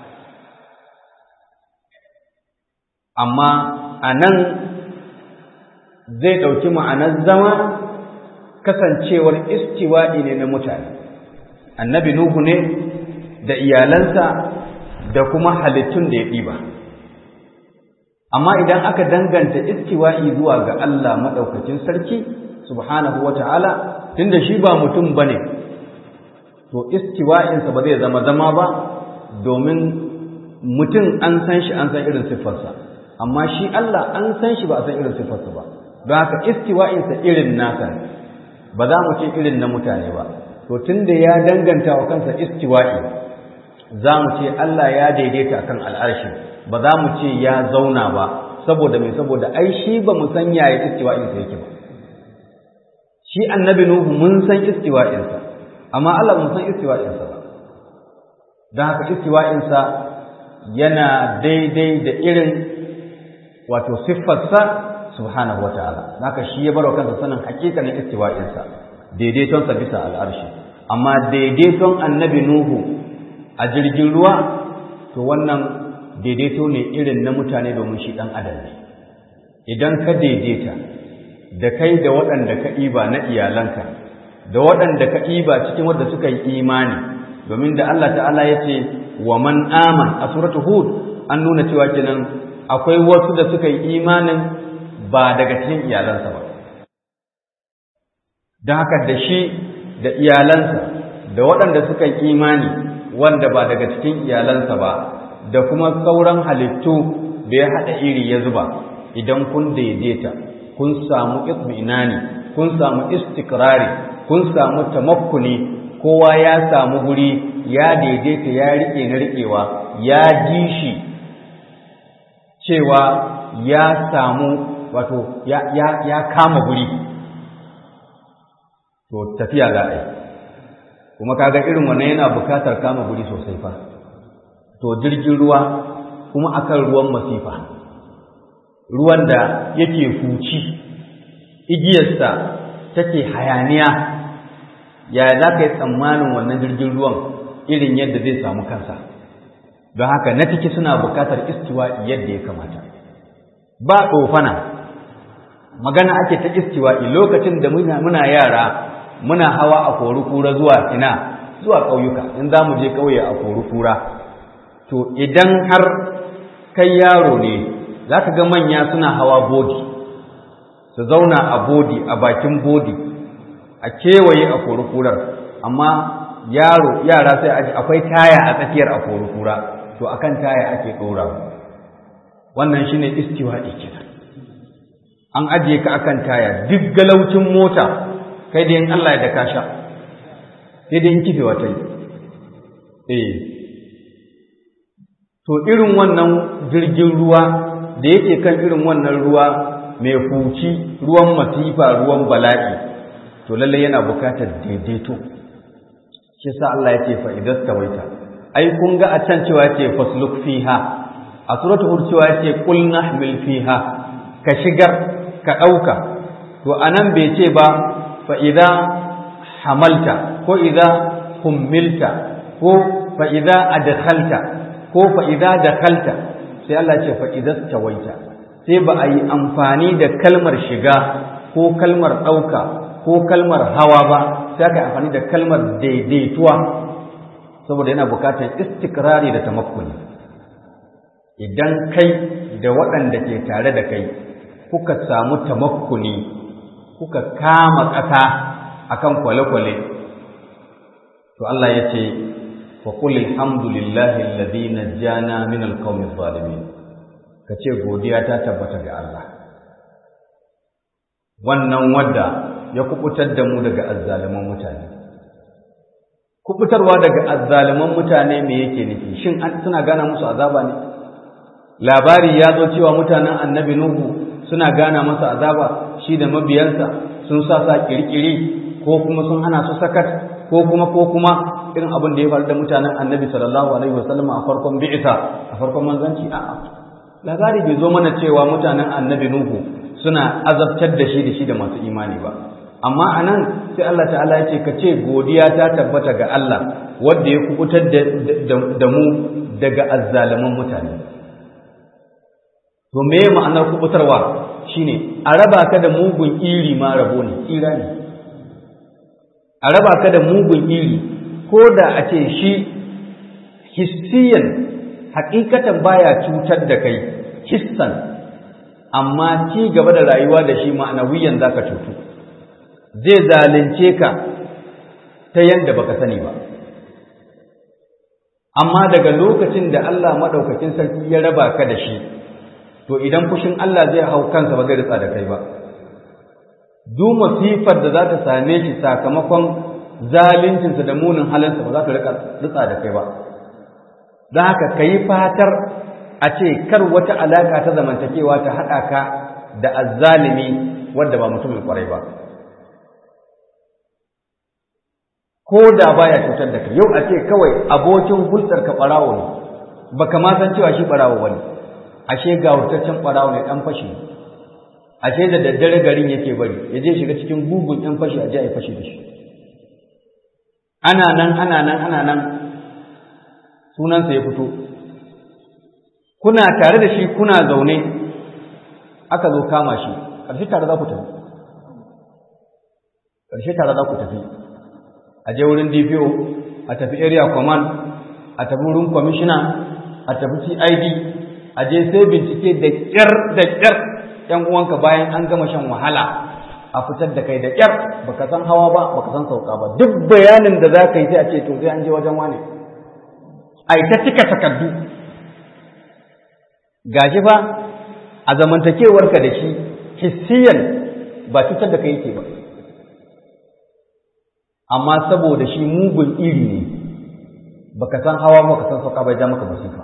amma anan zai dauki ma'anar zama kasancewar istiwa'i ne na mutane annabi nuhu ne da iyalansa da kuma halittun da ya ɗiba amma idan aka danganta istiwa'i zuwa ga Allah maɗaukacin sarki subhanahu wa ta'ala tunda shi ba mutum ba ne to istiwa'insa ba zai zama zama ba domin mutum an san shi an san irin siffarsa amma shi Allah an san shi ba a san irin siffarsa ba don haka istiwa'insa irin nasa ba za mu ce irin na mutane ba to tunda ya danganta wa kansa istiwa'i za mu ce Allah ya daidaita kan al'arshi ba za mu ce ya zauna ba saboda mai saboda ai shi ba mu san yaya istiwa'insa yake ba shi annabi nuhu mun san istiwa'insa amma Allah mun san istiwa'insa ba don haka istiwa'insa yana daidai da irin wato siffarsa subhanahu wa ta'ala haka shi ya barwa kansa sanin hakikanin istiwa'insa daidaitonsa bisa al'arshi amma daidaiton annabi nuhu a jirgin ruwa to wannan daidaito ne irin na mutane domin shi ɗan adam ne idan ka daidaita da kai da waɗanda ka ɗiba na iyalanka da waɗanda ka ɗiba cikin wadda suka yi imani domin da Allah ta'ala ya ce wa man aman a suratu hud an nuna cewa kenan akwai wasu da suka yi imanin ba daga cikin iyalansa ba don haka da shi da iyalansa da waɗanda suka yi imani wanda ba daga cikin iyalansa ba da kuma sauran halittu da ya haɗa iri ya zuba idan kun daidaita kun samu itminani kun samu istikrari kun samu tamakkuni kowa ya samu guri ya daidaita ya rike na rikewa ya ji shi cewa ya samu wato ya, ya, ya kama guri to tafiya za a yi kuma kaga irin wannan yana bukatar kama guri sosai fa to jirgin ruwa kuma akan ruwan masifa ruwan da yake huci igiyarsa take hayaniya yaya za ka yi tsammanin wannan jirgin ruwan irin yadda zai samu kansa don haka na ciki suna bukatar istiwa yadda ya kamata ba tsofana magana ake ta istiwa'i lokacin da muna yara muna hawa a kori kura zuwa ina zuwa ƙauyuka in za mu je ƙauye a kori kura to idan har kai yaro ne za ka ga manya suna hawa bodi su zauna a bodi a bakin bodi a kewaye a kori kurar amma yaro yara sai aji akwai taya a tsakiyar a kori kura to akan taya ake ɗora wannan shine istiwa'i kenan an ajiye ka akan taya duk galaucin mota kai da yin Allah ya da ka sha sai dai in kifewa ta yi eh to irin wannan jirgin ruwa da yake kan irin wannan ruwa mai huci ruwan masifa ruwan bala'i to lallai yana bukatar daidaito shi sa Allah ya ce fa idan tawaita ai kun ga a can cewa ya ce fasluk fiha a suratul hud cewa ya ce qul nahmil fiha ka shigar ka ɗauka to anan bai ce ba fa idza hamalta ko idza hummilta ko fa idza adkhalta ko fa idza dakhalta sai Allah ce fa idza tawaita sai ba a yi amfani da kalmar shiga ko kalmar ɗauka ko kalmar hawa ba sai aka yi amfani da kalmar daidaituwa saboda yana bukatar istikrari da tamakkuni idan kai da waɗanda ke tare da kai kuka samu tamakkuni kuka kama ƙasa akan kwale-kwale to Allah ya ce fa qul alhamdulillahi alladhi najjana min alqawmi adh-dhalimin kace godiya ta tabbata ga Allah wannan wadda ya kubutar da mu daga azzaliman mutane kubutarwa daga azzaliman mutane me yake nufi shin suna gana musu azaba ne labari ya zo cewa mutanen annabi nuhu suna gana masa azaba shi da mabiyansa sun sa sa kirkiri ko kuma sun hana su sakat ko kuma ko kuma irin abin da ya faru da mutanen annabi sallallahu alaihi wasallam a farkon bi'isa a farkon manzanci a'a labari bai zo mana cewa mutanen annabi nuhu suna azabtar da shi da shi da masu imani ba amma anan sai Allah ta'ala ya ce ka ce godiya ta tabbata ga Allah wanda ya kubutar da mu daga azzaliman mutane to me ma'anar kubutarwa shine a raba ka da mugun iri ma rabo ne tsira ne a raba ka da mugun iri ko da a ce shi hissiyan hakikatan baya cutar da kai hissan amma ci gaba da rayuwa da shi ma'anawiyan zaka cutu zai zalunce ka ta yadda baka sani ba amma daga lokacin da Allah madaukakin sarki ya raba ka da shi to idan fushin Allah zai hau kansa ba zai ritsa da kai ba duk masifar da za ta same shi sakamakon zaluncinsa da munin halinsa ba za ta ritsa da kai ba don haka ka yi fatar a ce kar wata alaƙa ta zamantakewa ta haɗa ka da azzalimi wanda ba mutumin ƙwarai ba ko da baya cutar da kai yau a ce kawai abokin hulɗar ka ɓarawo ne baka ma san cewa shi ɓarawo ba ne ashe ga wurtaccen ɓarawo ne ɗan fashi ashe da daddare garin yake bari ya je shiga cikin gugun ɗan fashi a je a yi fashi da shi ana nan ana nan ana nan sunansa ya fito kuna tare da shi kuna zaune aka zo kama shi ƙarshe tare za ku tafi ƙarshe tare za ku tafi a je wurin DPO a tafi area command a tafi wurin commissioner a tafi CID a je sai bincike da ƙyar da ƙyar ‘yan uwanka bayan an gama shan wahala a fitar da kai da ƙyar baka san hawa ba baka san sauka ba duk bayanin da za ka yi sai a ce to sai an je wajen wane ai ta cika takardu gashi fa a zamantakewarka da shi hissiyan ba cutar da kai yake ba amma saboda shi mugun iri ne baka san hawa ba ka san sauka bai ja maka musifa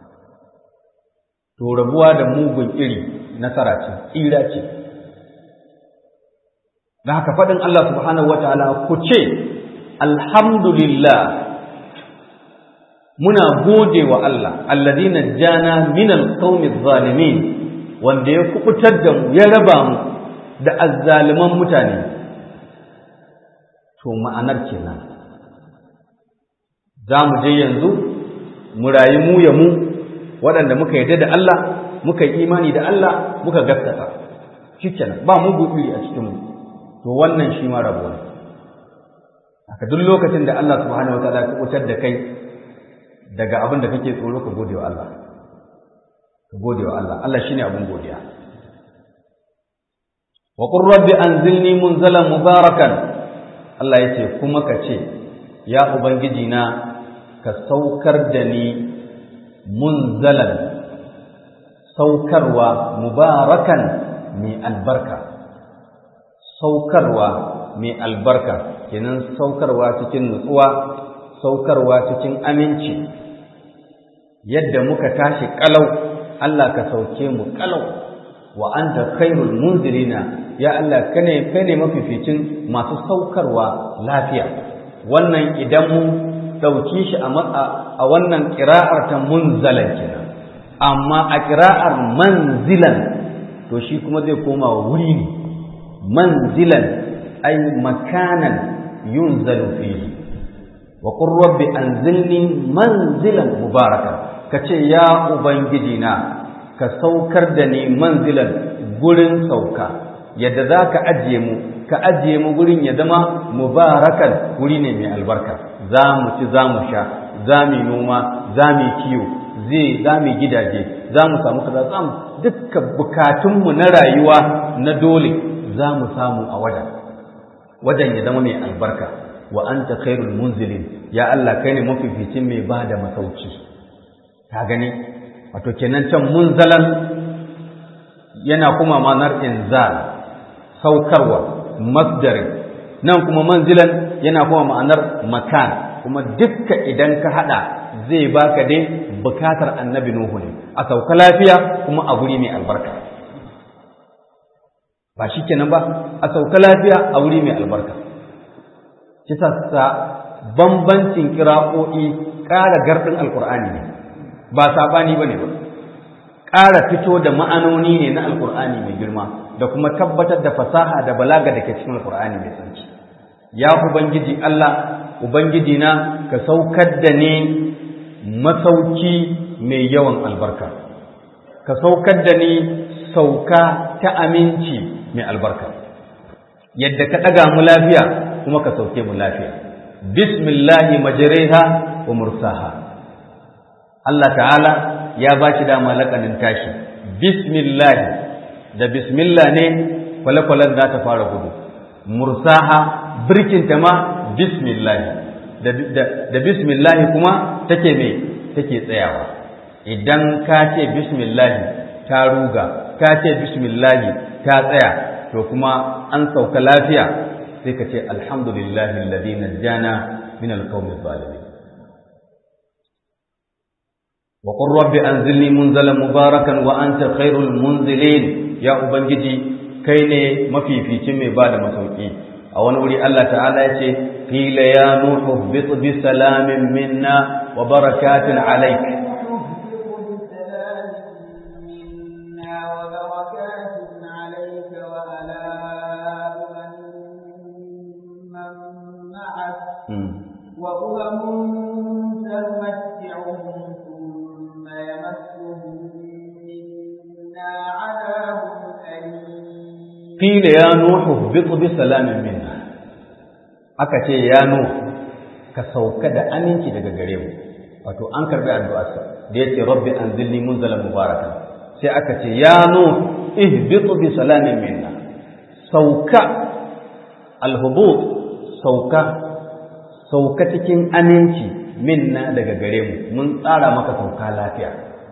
to rabuwa da mugun iri nasara ce tsira ce da haka faɗin Allah subhanahu wa ta'ala ku ce alhamdulillah muna gode wa Allah alladina jana min alqawmi zalimin wanda ya kubutar da mu ya raba mu da azzaliman mutane to ma'anar kenan za mu je yanzu mu rayu mu ya mu waɗanda muka yarda da Allah muka yi imani da Allah muka gaskata shikenan ba mu iri a cikin mu to wannan shi ma rabo ne haka duk lokacin da Allah subhanahu wataala ya kubutar da kai daga abin da kake tsoro ka gode wa Allah ka gode wa Allah Allah shine abin godiya wa qur rabbi anzilni munzalan mubarakan Allah yace kuma ka ce ya ubangiji na ka saukar da ni munzalan saukarwa mubarakan mai albarka saukarwa mai albarka kenan saukarwa cikin nutsuwa saukarwa cikin aminci yadda muka tashi kalau Allah ka sauke mu kalau wa anta khairul munzilina ya Allah kane kai ne mafificin masu saukarwa lafiya wannan idan mu dauki shi a a wannan qira'ar ta munzalan kenan amma a qira'ar manzilan to shi kuma zai koma wuri ne manzilan ay makanan yunzalu fihi wa qur rabbi anzilni manzilan mubarakan kace ya ubangiji na ka saukar da ni manzilan gurin sauka yadda za ka ajiye mu ka ajiye mu gurin ya zama mubarakan guri ne mai albarka za mu ci za mu sha za mu noma za mu kiwo zai za mu gidaje za mu samu kaza za mu dukka bukatunmu na rayuwa na dole za mu samu a wajen wajen ya zama mai albarka wa anta khairul munzilin ya Allah kai ne mafificin mai ba da masauki ka gani wato kenan can munzalan yana kuma manar inzal saukarwa masdarin nan kuma manzilan yana kuma ma'anar makan kuma dukka idan ka hada zai baka dai bukatar annabi nuhu ne a sauka lafiya kuma a guri mai albarka ba shi kenan ba a sauka lafiya a wuri mai albarka kisa sa bambancin kira'o'i ƙara gardin alkur'ani ne ba saɓani ba ne ba ƙara fito da ma'anoni ne na alkur'ani mai girma da kuma tabbatar da fasaha da balaga da ke cikin alkur'ani mai tsarki ya ubangiji Allah ubangiji na ka saukar da ni masauki mai yawan albarka ka saukar da ni sauka ta aminci mai albarka yadda ka ɗaga mu lafiya kuma ka sauke mu lafiya bismillahi majriha wa mursaha Allah ta'ala ya ba shi dama lakanin tashi bismillahi da bismillah ne kwale-kwalen za ta fara gudu mursaha birkinta ma bismillahi da bismillahi kuma take me take tsayawa idan ka ce bismillahi ta ruga ka ce bismillahi ta tsaya to kuma an sauka lafiya sai ka ce alhamdulillahi alladhi najjana min alqawmi zalimin wa qur rabbi anzilni munzalan mubarakan wa anta khairul munzilin ya ubangiji kai ne mafificin mai bada masauki a wani wuri Allah ta'ala ya ce qila ya nuhu bit bi salamin minna wa barakatin alayk وأمم سنمتعهم ثم يمسهم منا عذاب أليم قيل يا نوح اهبط بسلام منا aka ce ya nuh ka sauka da aminci daga gare mu wato an karbi addu'arsa da yace rabbi anzilni munzalan mubarakan sai aka ce ya nuh ihbit bi salamin minna sauka alhubut sauka sauka cikin aminci minna daga gare mu mun tsara maka sauka lafiya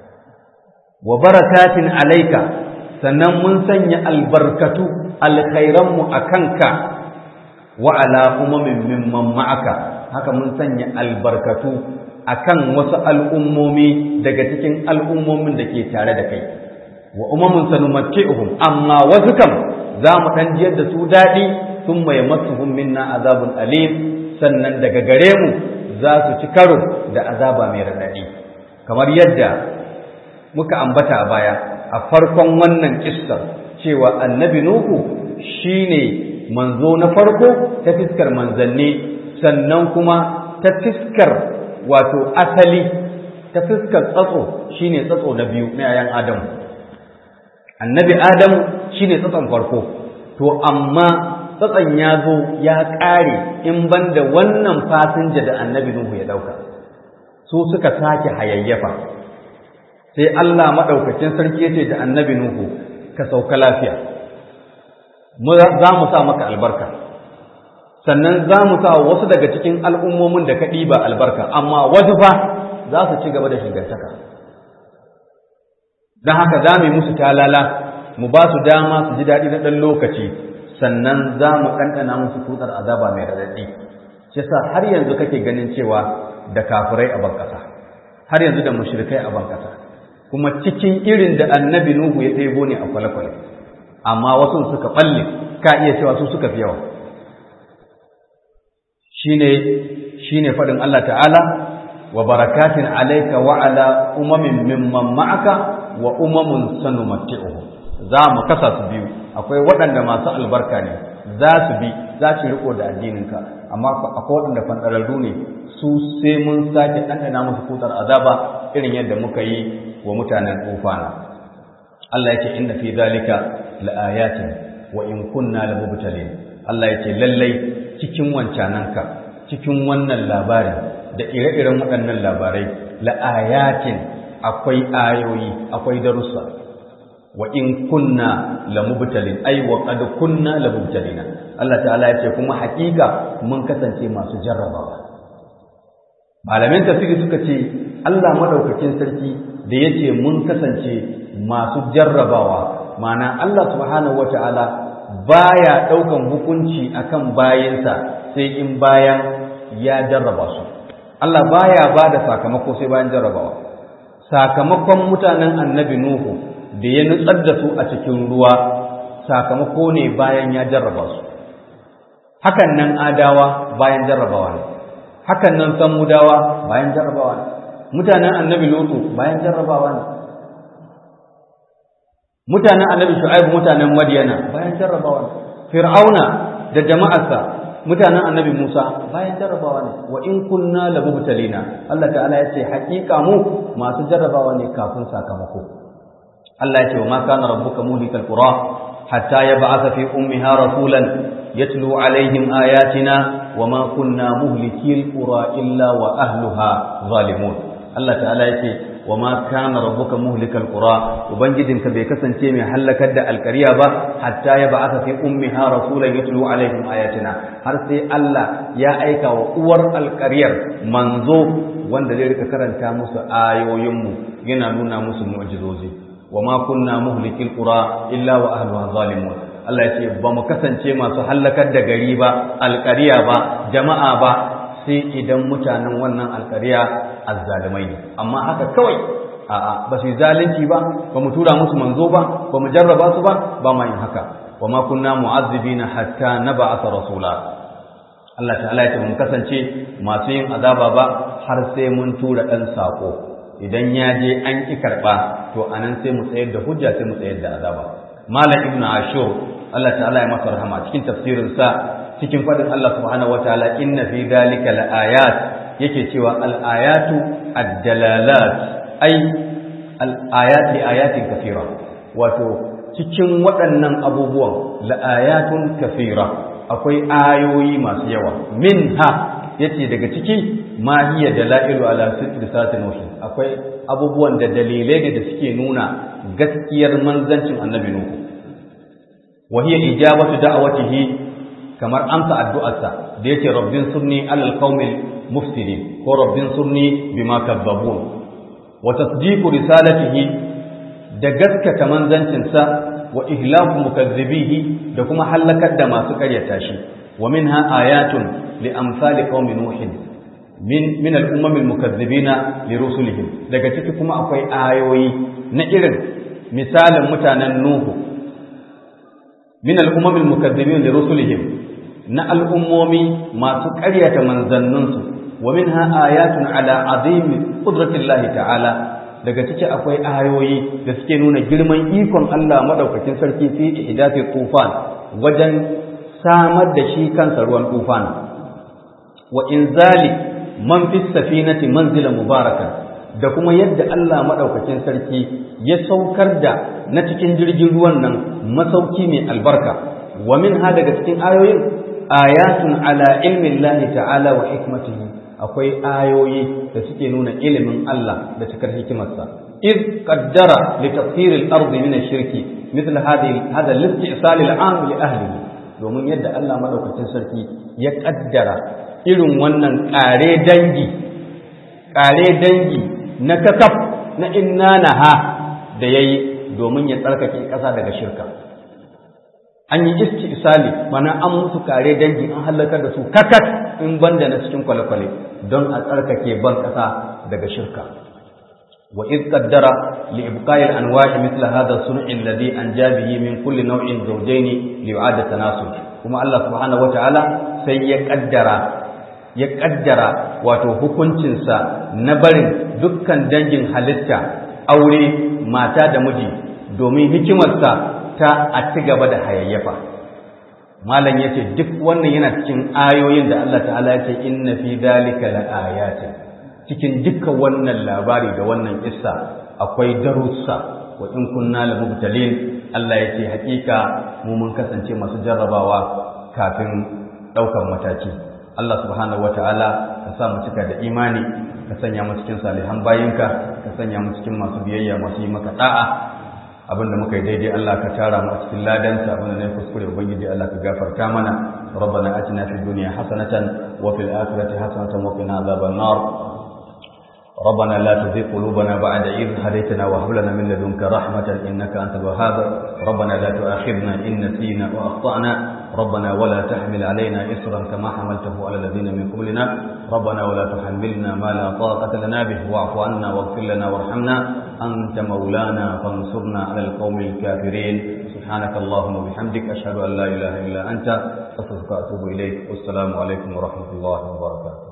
wa barakatin alaika sannan mun sanya albarkatu alkhairanmu a kanka wa ala umamin mimman ma'aka haka mun sanya albarkatu akan wasu al'ummomi daga cikin al'ummomin da ke tare da kai wa umamin sanumatti'uhum amma wasu kam za mu ɗan jiyar da su daɗi sun mai masuhun minna azabun alim sannan daga gare mu za su ci karo da azaba mai raɗaɗi kamar yadda muka ambata a baya a farkon wannan kissar cewa annabi nuhu shine manzo na farko ta fiskar manzanni sannan kuma ta fiskar wato asali ta fiskar tsatso shine tsatso na biyu na yayan adamu annabi adamu shine tsatson farko to amma tsatson ya zo ya ƙare in ban da wannan fasinja da annabi Nuhu ya ɗauka su suka sake hayayyafa sai Allah maɗaukacin sarki ya ce da annabi Nuhu ka sauka lafiya za mu sa maka albarka sannan za mu sa wasu daga cikin al'ummomin da ka ɗiba albarka amma wasu fa za su ci gaba da shigantaka don haka za mu yi musu talala mu ba su dama su ji daɗi na ɗan lokaci sannan za mu ɗanɗana musu tutar azaba mai raɗaɗi shi sa har yanzu kake ganin cewa da kafirai a ban ƙasa har yanzu da mushrikai a ban ƙasa kuma cikin irin da annabi nuhu ya ɗebo ne a kwale-kwale amma wasu suka ɓalle ka iya cewa su suka fi yawa shine shine faɗin Allah ta'ala wa barakatin alayka wa ala umamin mimman ma'aka wa umamun sanumatti'uhum za mu kasa su biyu akwai waɗanda masu albarka ne za su bi za su riko da addininka amma akwai waɗanda fanɗararru ne su sai mun sake ɗanɗana musu kutar azaba irin yadda muka yi wa mutanen tufana Allah yake inna fi zalika laayatin wa in kunna lamubtalin Allah yake lallai cikin wancananka cikin wannan labarin da ire-iren waɗannan labarai la'ayatin akwai ayoyi akwai darussa wa in kunna lamubtalin ai wa qad kunna lamubtalina Allah ta'ala ya ce kuma hakika mun kasance masu jarrabawa malamin tafsiri suka ce Allah madaukakin sarki da yace mun kasance masu jarrabawa ma'ana Allah subhanahu wata'ala baya daukan hukunci akan bayinsa sai in bayan ya jarraba su Allah baya bada sakamako sai bayan jarrabawa sakamakon mutanen annabi Nuhu da ya nutsar da su a cikin ruwa sakamako ne bayan ya jarraba su hakan nan adawa bayan jarrabawa ne hakan nan samudawa bayan jarrabawa ne mutanen annabi lutu bayan jarrabawa ne mutanen annabi shu'aib mutanen madyana bayan jarrabawa ne fir'auna da jama'arsa mutanen annabi musa bayan jarrabawa ne wa in kunna labubtalina Allah ta'ala ya ce haƙiƙa mu masu jarrabawa ne kafin sakamako Allah ya ce wa ma kana rabbuka muhlikal qura hatta yab'atha fi ummiha rasulan yatlu alaihim ayatina wa ma kunna muhlikil qura illa wa ahliha zalimun Allah ta'ala ya ce wa ma kana rabbuka muhlikal qura ubangijinka bai kasance mai halakar da alkariya ba hatta yab'atha fi ummiha rasulan yatlu alaihim ayatina har sai Allah ya aika wa uwar alkariyar manzo wanda zai rika karanta musu ayoyinmu yana nuna musu mu'jizozi wa ma kunna muhlikil qura illa wa ahliha zalimun Allah ya ce ba mu kasance masu hallakar da gari ba alƙariya ba jama'a ba sai idan mutanen wannan alƙariya azzalimai ne amma haka kawai a'a ba su yi zalunci ba ba mu tura musu manzo ba ba mu jarraba su ba ba ma yin haka wa ma kunna mu'azzibina hatta nab'atha rasula Allah ta'ala ya ce mu kasance masu yin azaba ba har sai mun tura dan sako idan ya je an ki karba to anan sai mu tsayar da hujja sai mu tsayar da azaba malam ibnu ashur Allah ta'ala ya masa rahama cikin tafsirin sa cikin fadin Allah subhanahu wataala inna fi dhalika laayat yake cewa al-ayatu ad-dalalat ay al-ayat li ayatin kathira wato cikin waɗannan abubuwan la'ayatun kathira akwai ayoyi masu yawa minha yace daga ciki ma hiya dalailu ala sidqi nuhi akwai abubuwan da dalilai ne da suke nuna gaskiyar manzancin annabi nuhu wa hiya ijabatu da'watihi kamar amsa addu'arsa da yake rabbin sunni alal qaumil mufsidin ko rabbin sunni bima kadzabun wa tasdiqu risalatihi da gaskata manzancinsa wa ihlaku mukazzibihi da kuma halakar da masu karyata shi wa minha ayatun li amsali qaumi nuhin min min al-ummam al-mukazzibina li rusulihim daga ciki kuma akwai ayoyi na irin misalin mutanen nuhu min al-ummam al-mukazzibina li rusulihim na al'ummomi masu ƙaryata manzanninsu wa minha ayatun ala azimi qudratillahi ta'ala daga ciki akwai ayoyi da suke nuna girman ikon Allah madaukakin sarki fi ihdathi tufan wajen samar da shi kansa ruwan tufan wa inzali man fi safinati manzila mubaraka da kuma yadda Allah madaukakin sarki ya saukar da na cikin jirgin ruwan nan masauki mai albarka wa minha daga cikin ayoyin ayatun ala ilmin Allah ta'ala wa hikmatihi akwai ayoyi da suke nuna ilimin Allah da cikar hikimarsa iz qaddara li tafsir al-ardi min ash-shirki mithl hadhihi hadha al-istisal al-am li ahlihi domin yadda Allah madaukakin sarki ya kaddara irin wannan kare dangi kare dangi na kakaf na inna naha da yayi domin ya tsarkake ƙasa daga shirka an yi istisali mana an musu kare dangi an halakar da su kakat in banda na cikin kwale-kwale don a tsarkake ban ƙasa daga shirka wa iz qaddara li ibqa'i al-anwa'i mithla hadha sun'i alladhi anja bihi min kulli naw'in zawjayn li yu'ada tanasub kuma Allah subhanahu wata'ala sai ya kaddara ya kaddara wato hukuncinsa na barin dukkan dangin halitta aure mata da miji domin hikimarsa ta a ci gaba da hayayyafa malam ya ce duk wannan yana cikin ayoyin da Allah ta'ala ya ce inna fi dalika laayatin cikin dukkan wannan labari da wannan kissa akwai darussa wa in kunna la mubtalin Allah ya ce hakika mu mun kasance masu jarrabawa kafin daukan mataki Allah subhanahu wataala ka sa mu cika da imani ka sanya mu cikin salihan bayinka ka sanya mu cikin masu biyayya masu yi maka da'a abinda muka yi daidai Allah ka tara mu a cikin ladansa abinda ne kuskure ubangiji Allah ka gafarta mana ربنا اتنا في الدنيا حسنه وفي الاخره حسنه وقنا عذاب النار ربنا لا تزغ قلوبنا بعد إذ هديتنا وهب لنا من لدنك رحمة إنك أنت الوهاب ربنا لا تؤاخذنا إن نسينا وأخطأنا ربنا ولا تحمل علينا إصرا كما حملته على الذين من قبلنا ربنا ولا تحملنا ما لا طاقة لنا به واعف عنا واغفر لنا وارحمنا أنت مولانا فانصرنا على القوم الكافرين سبحانك اللهم وبحمدك أشهد أن لا إله إلا أنت أستغفرك وأتوب إليك والسلام عليكم ورحمة الله وبركاته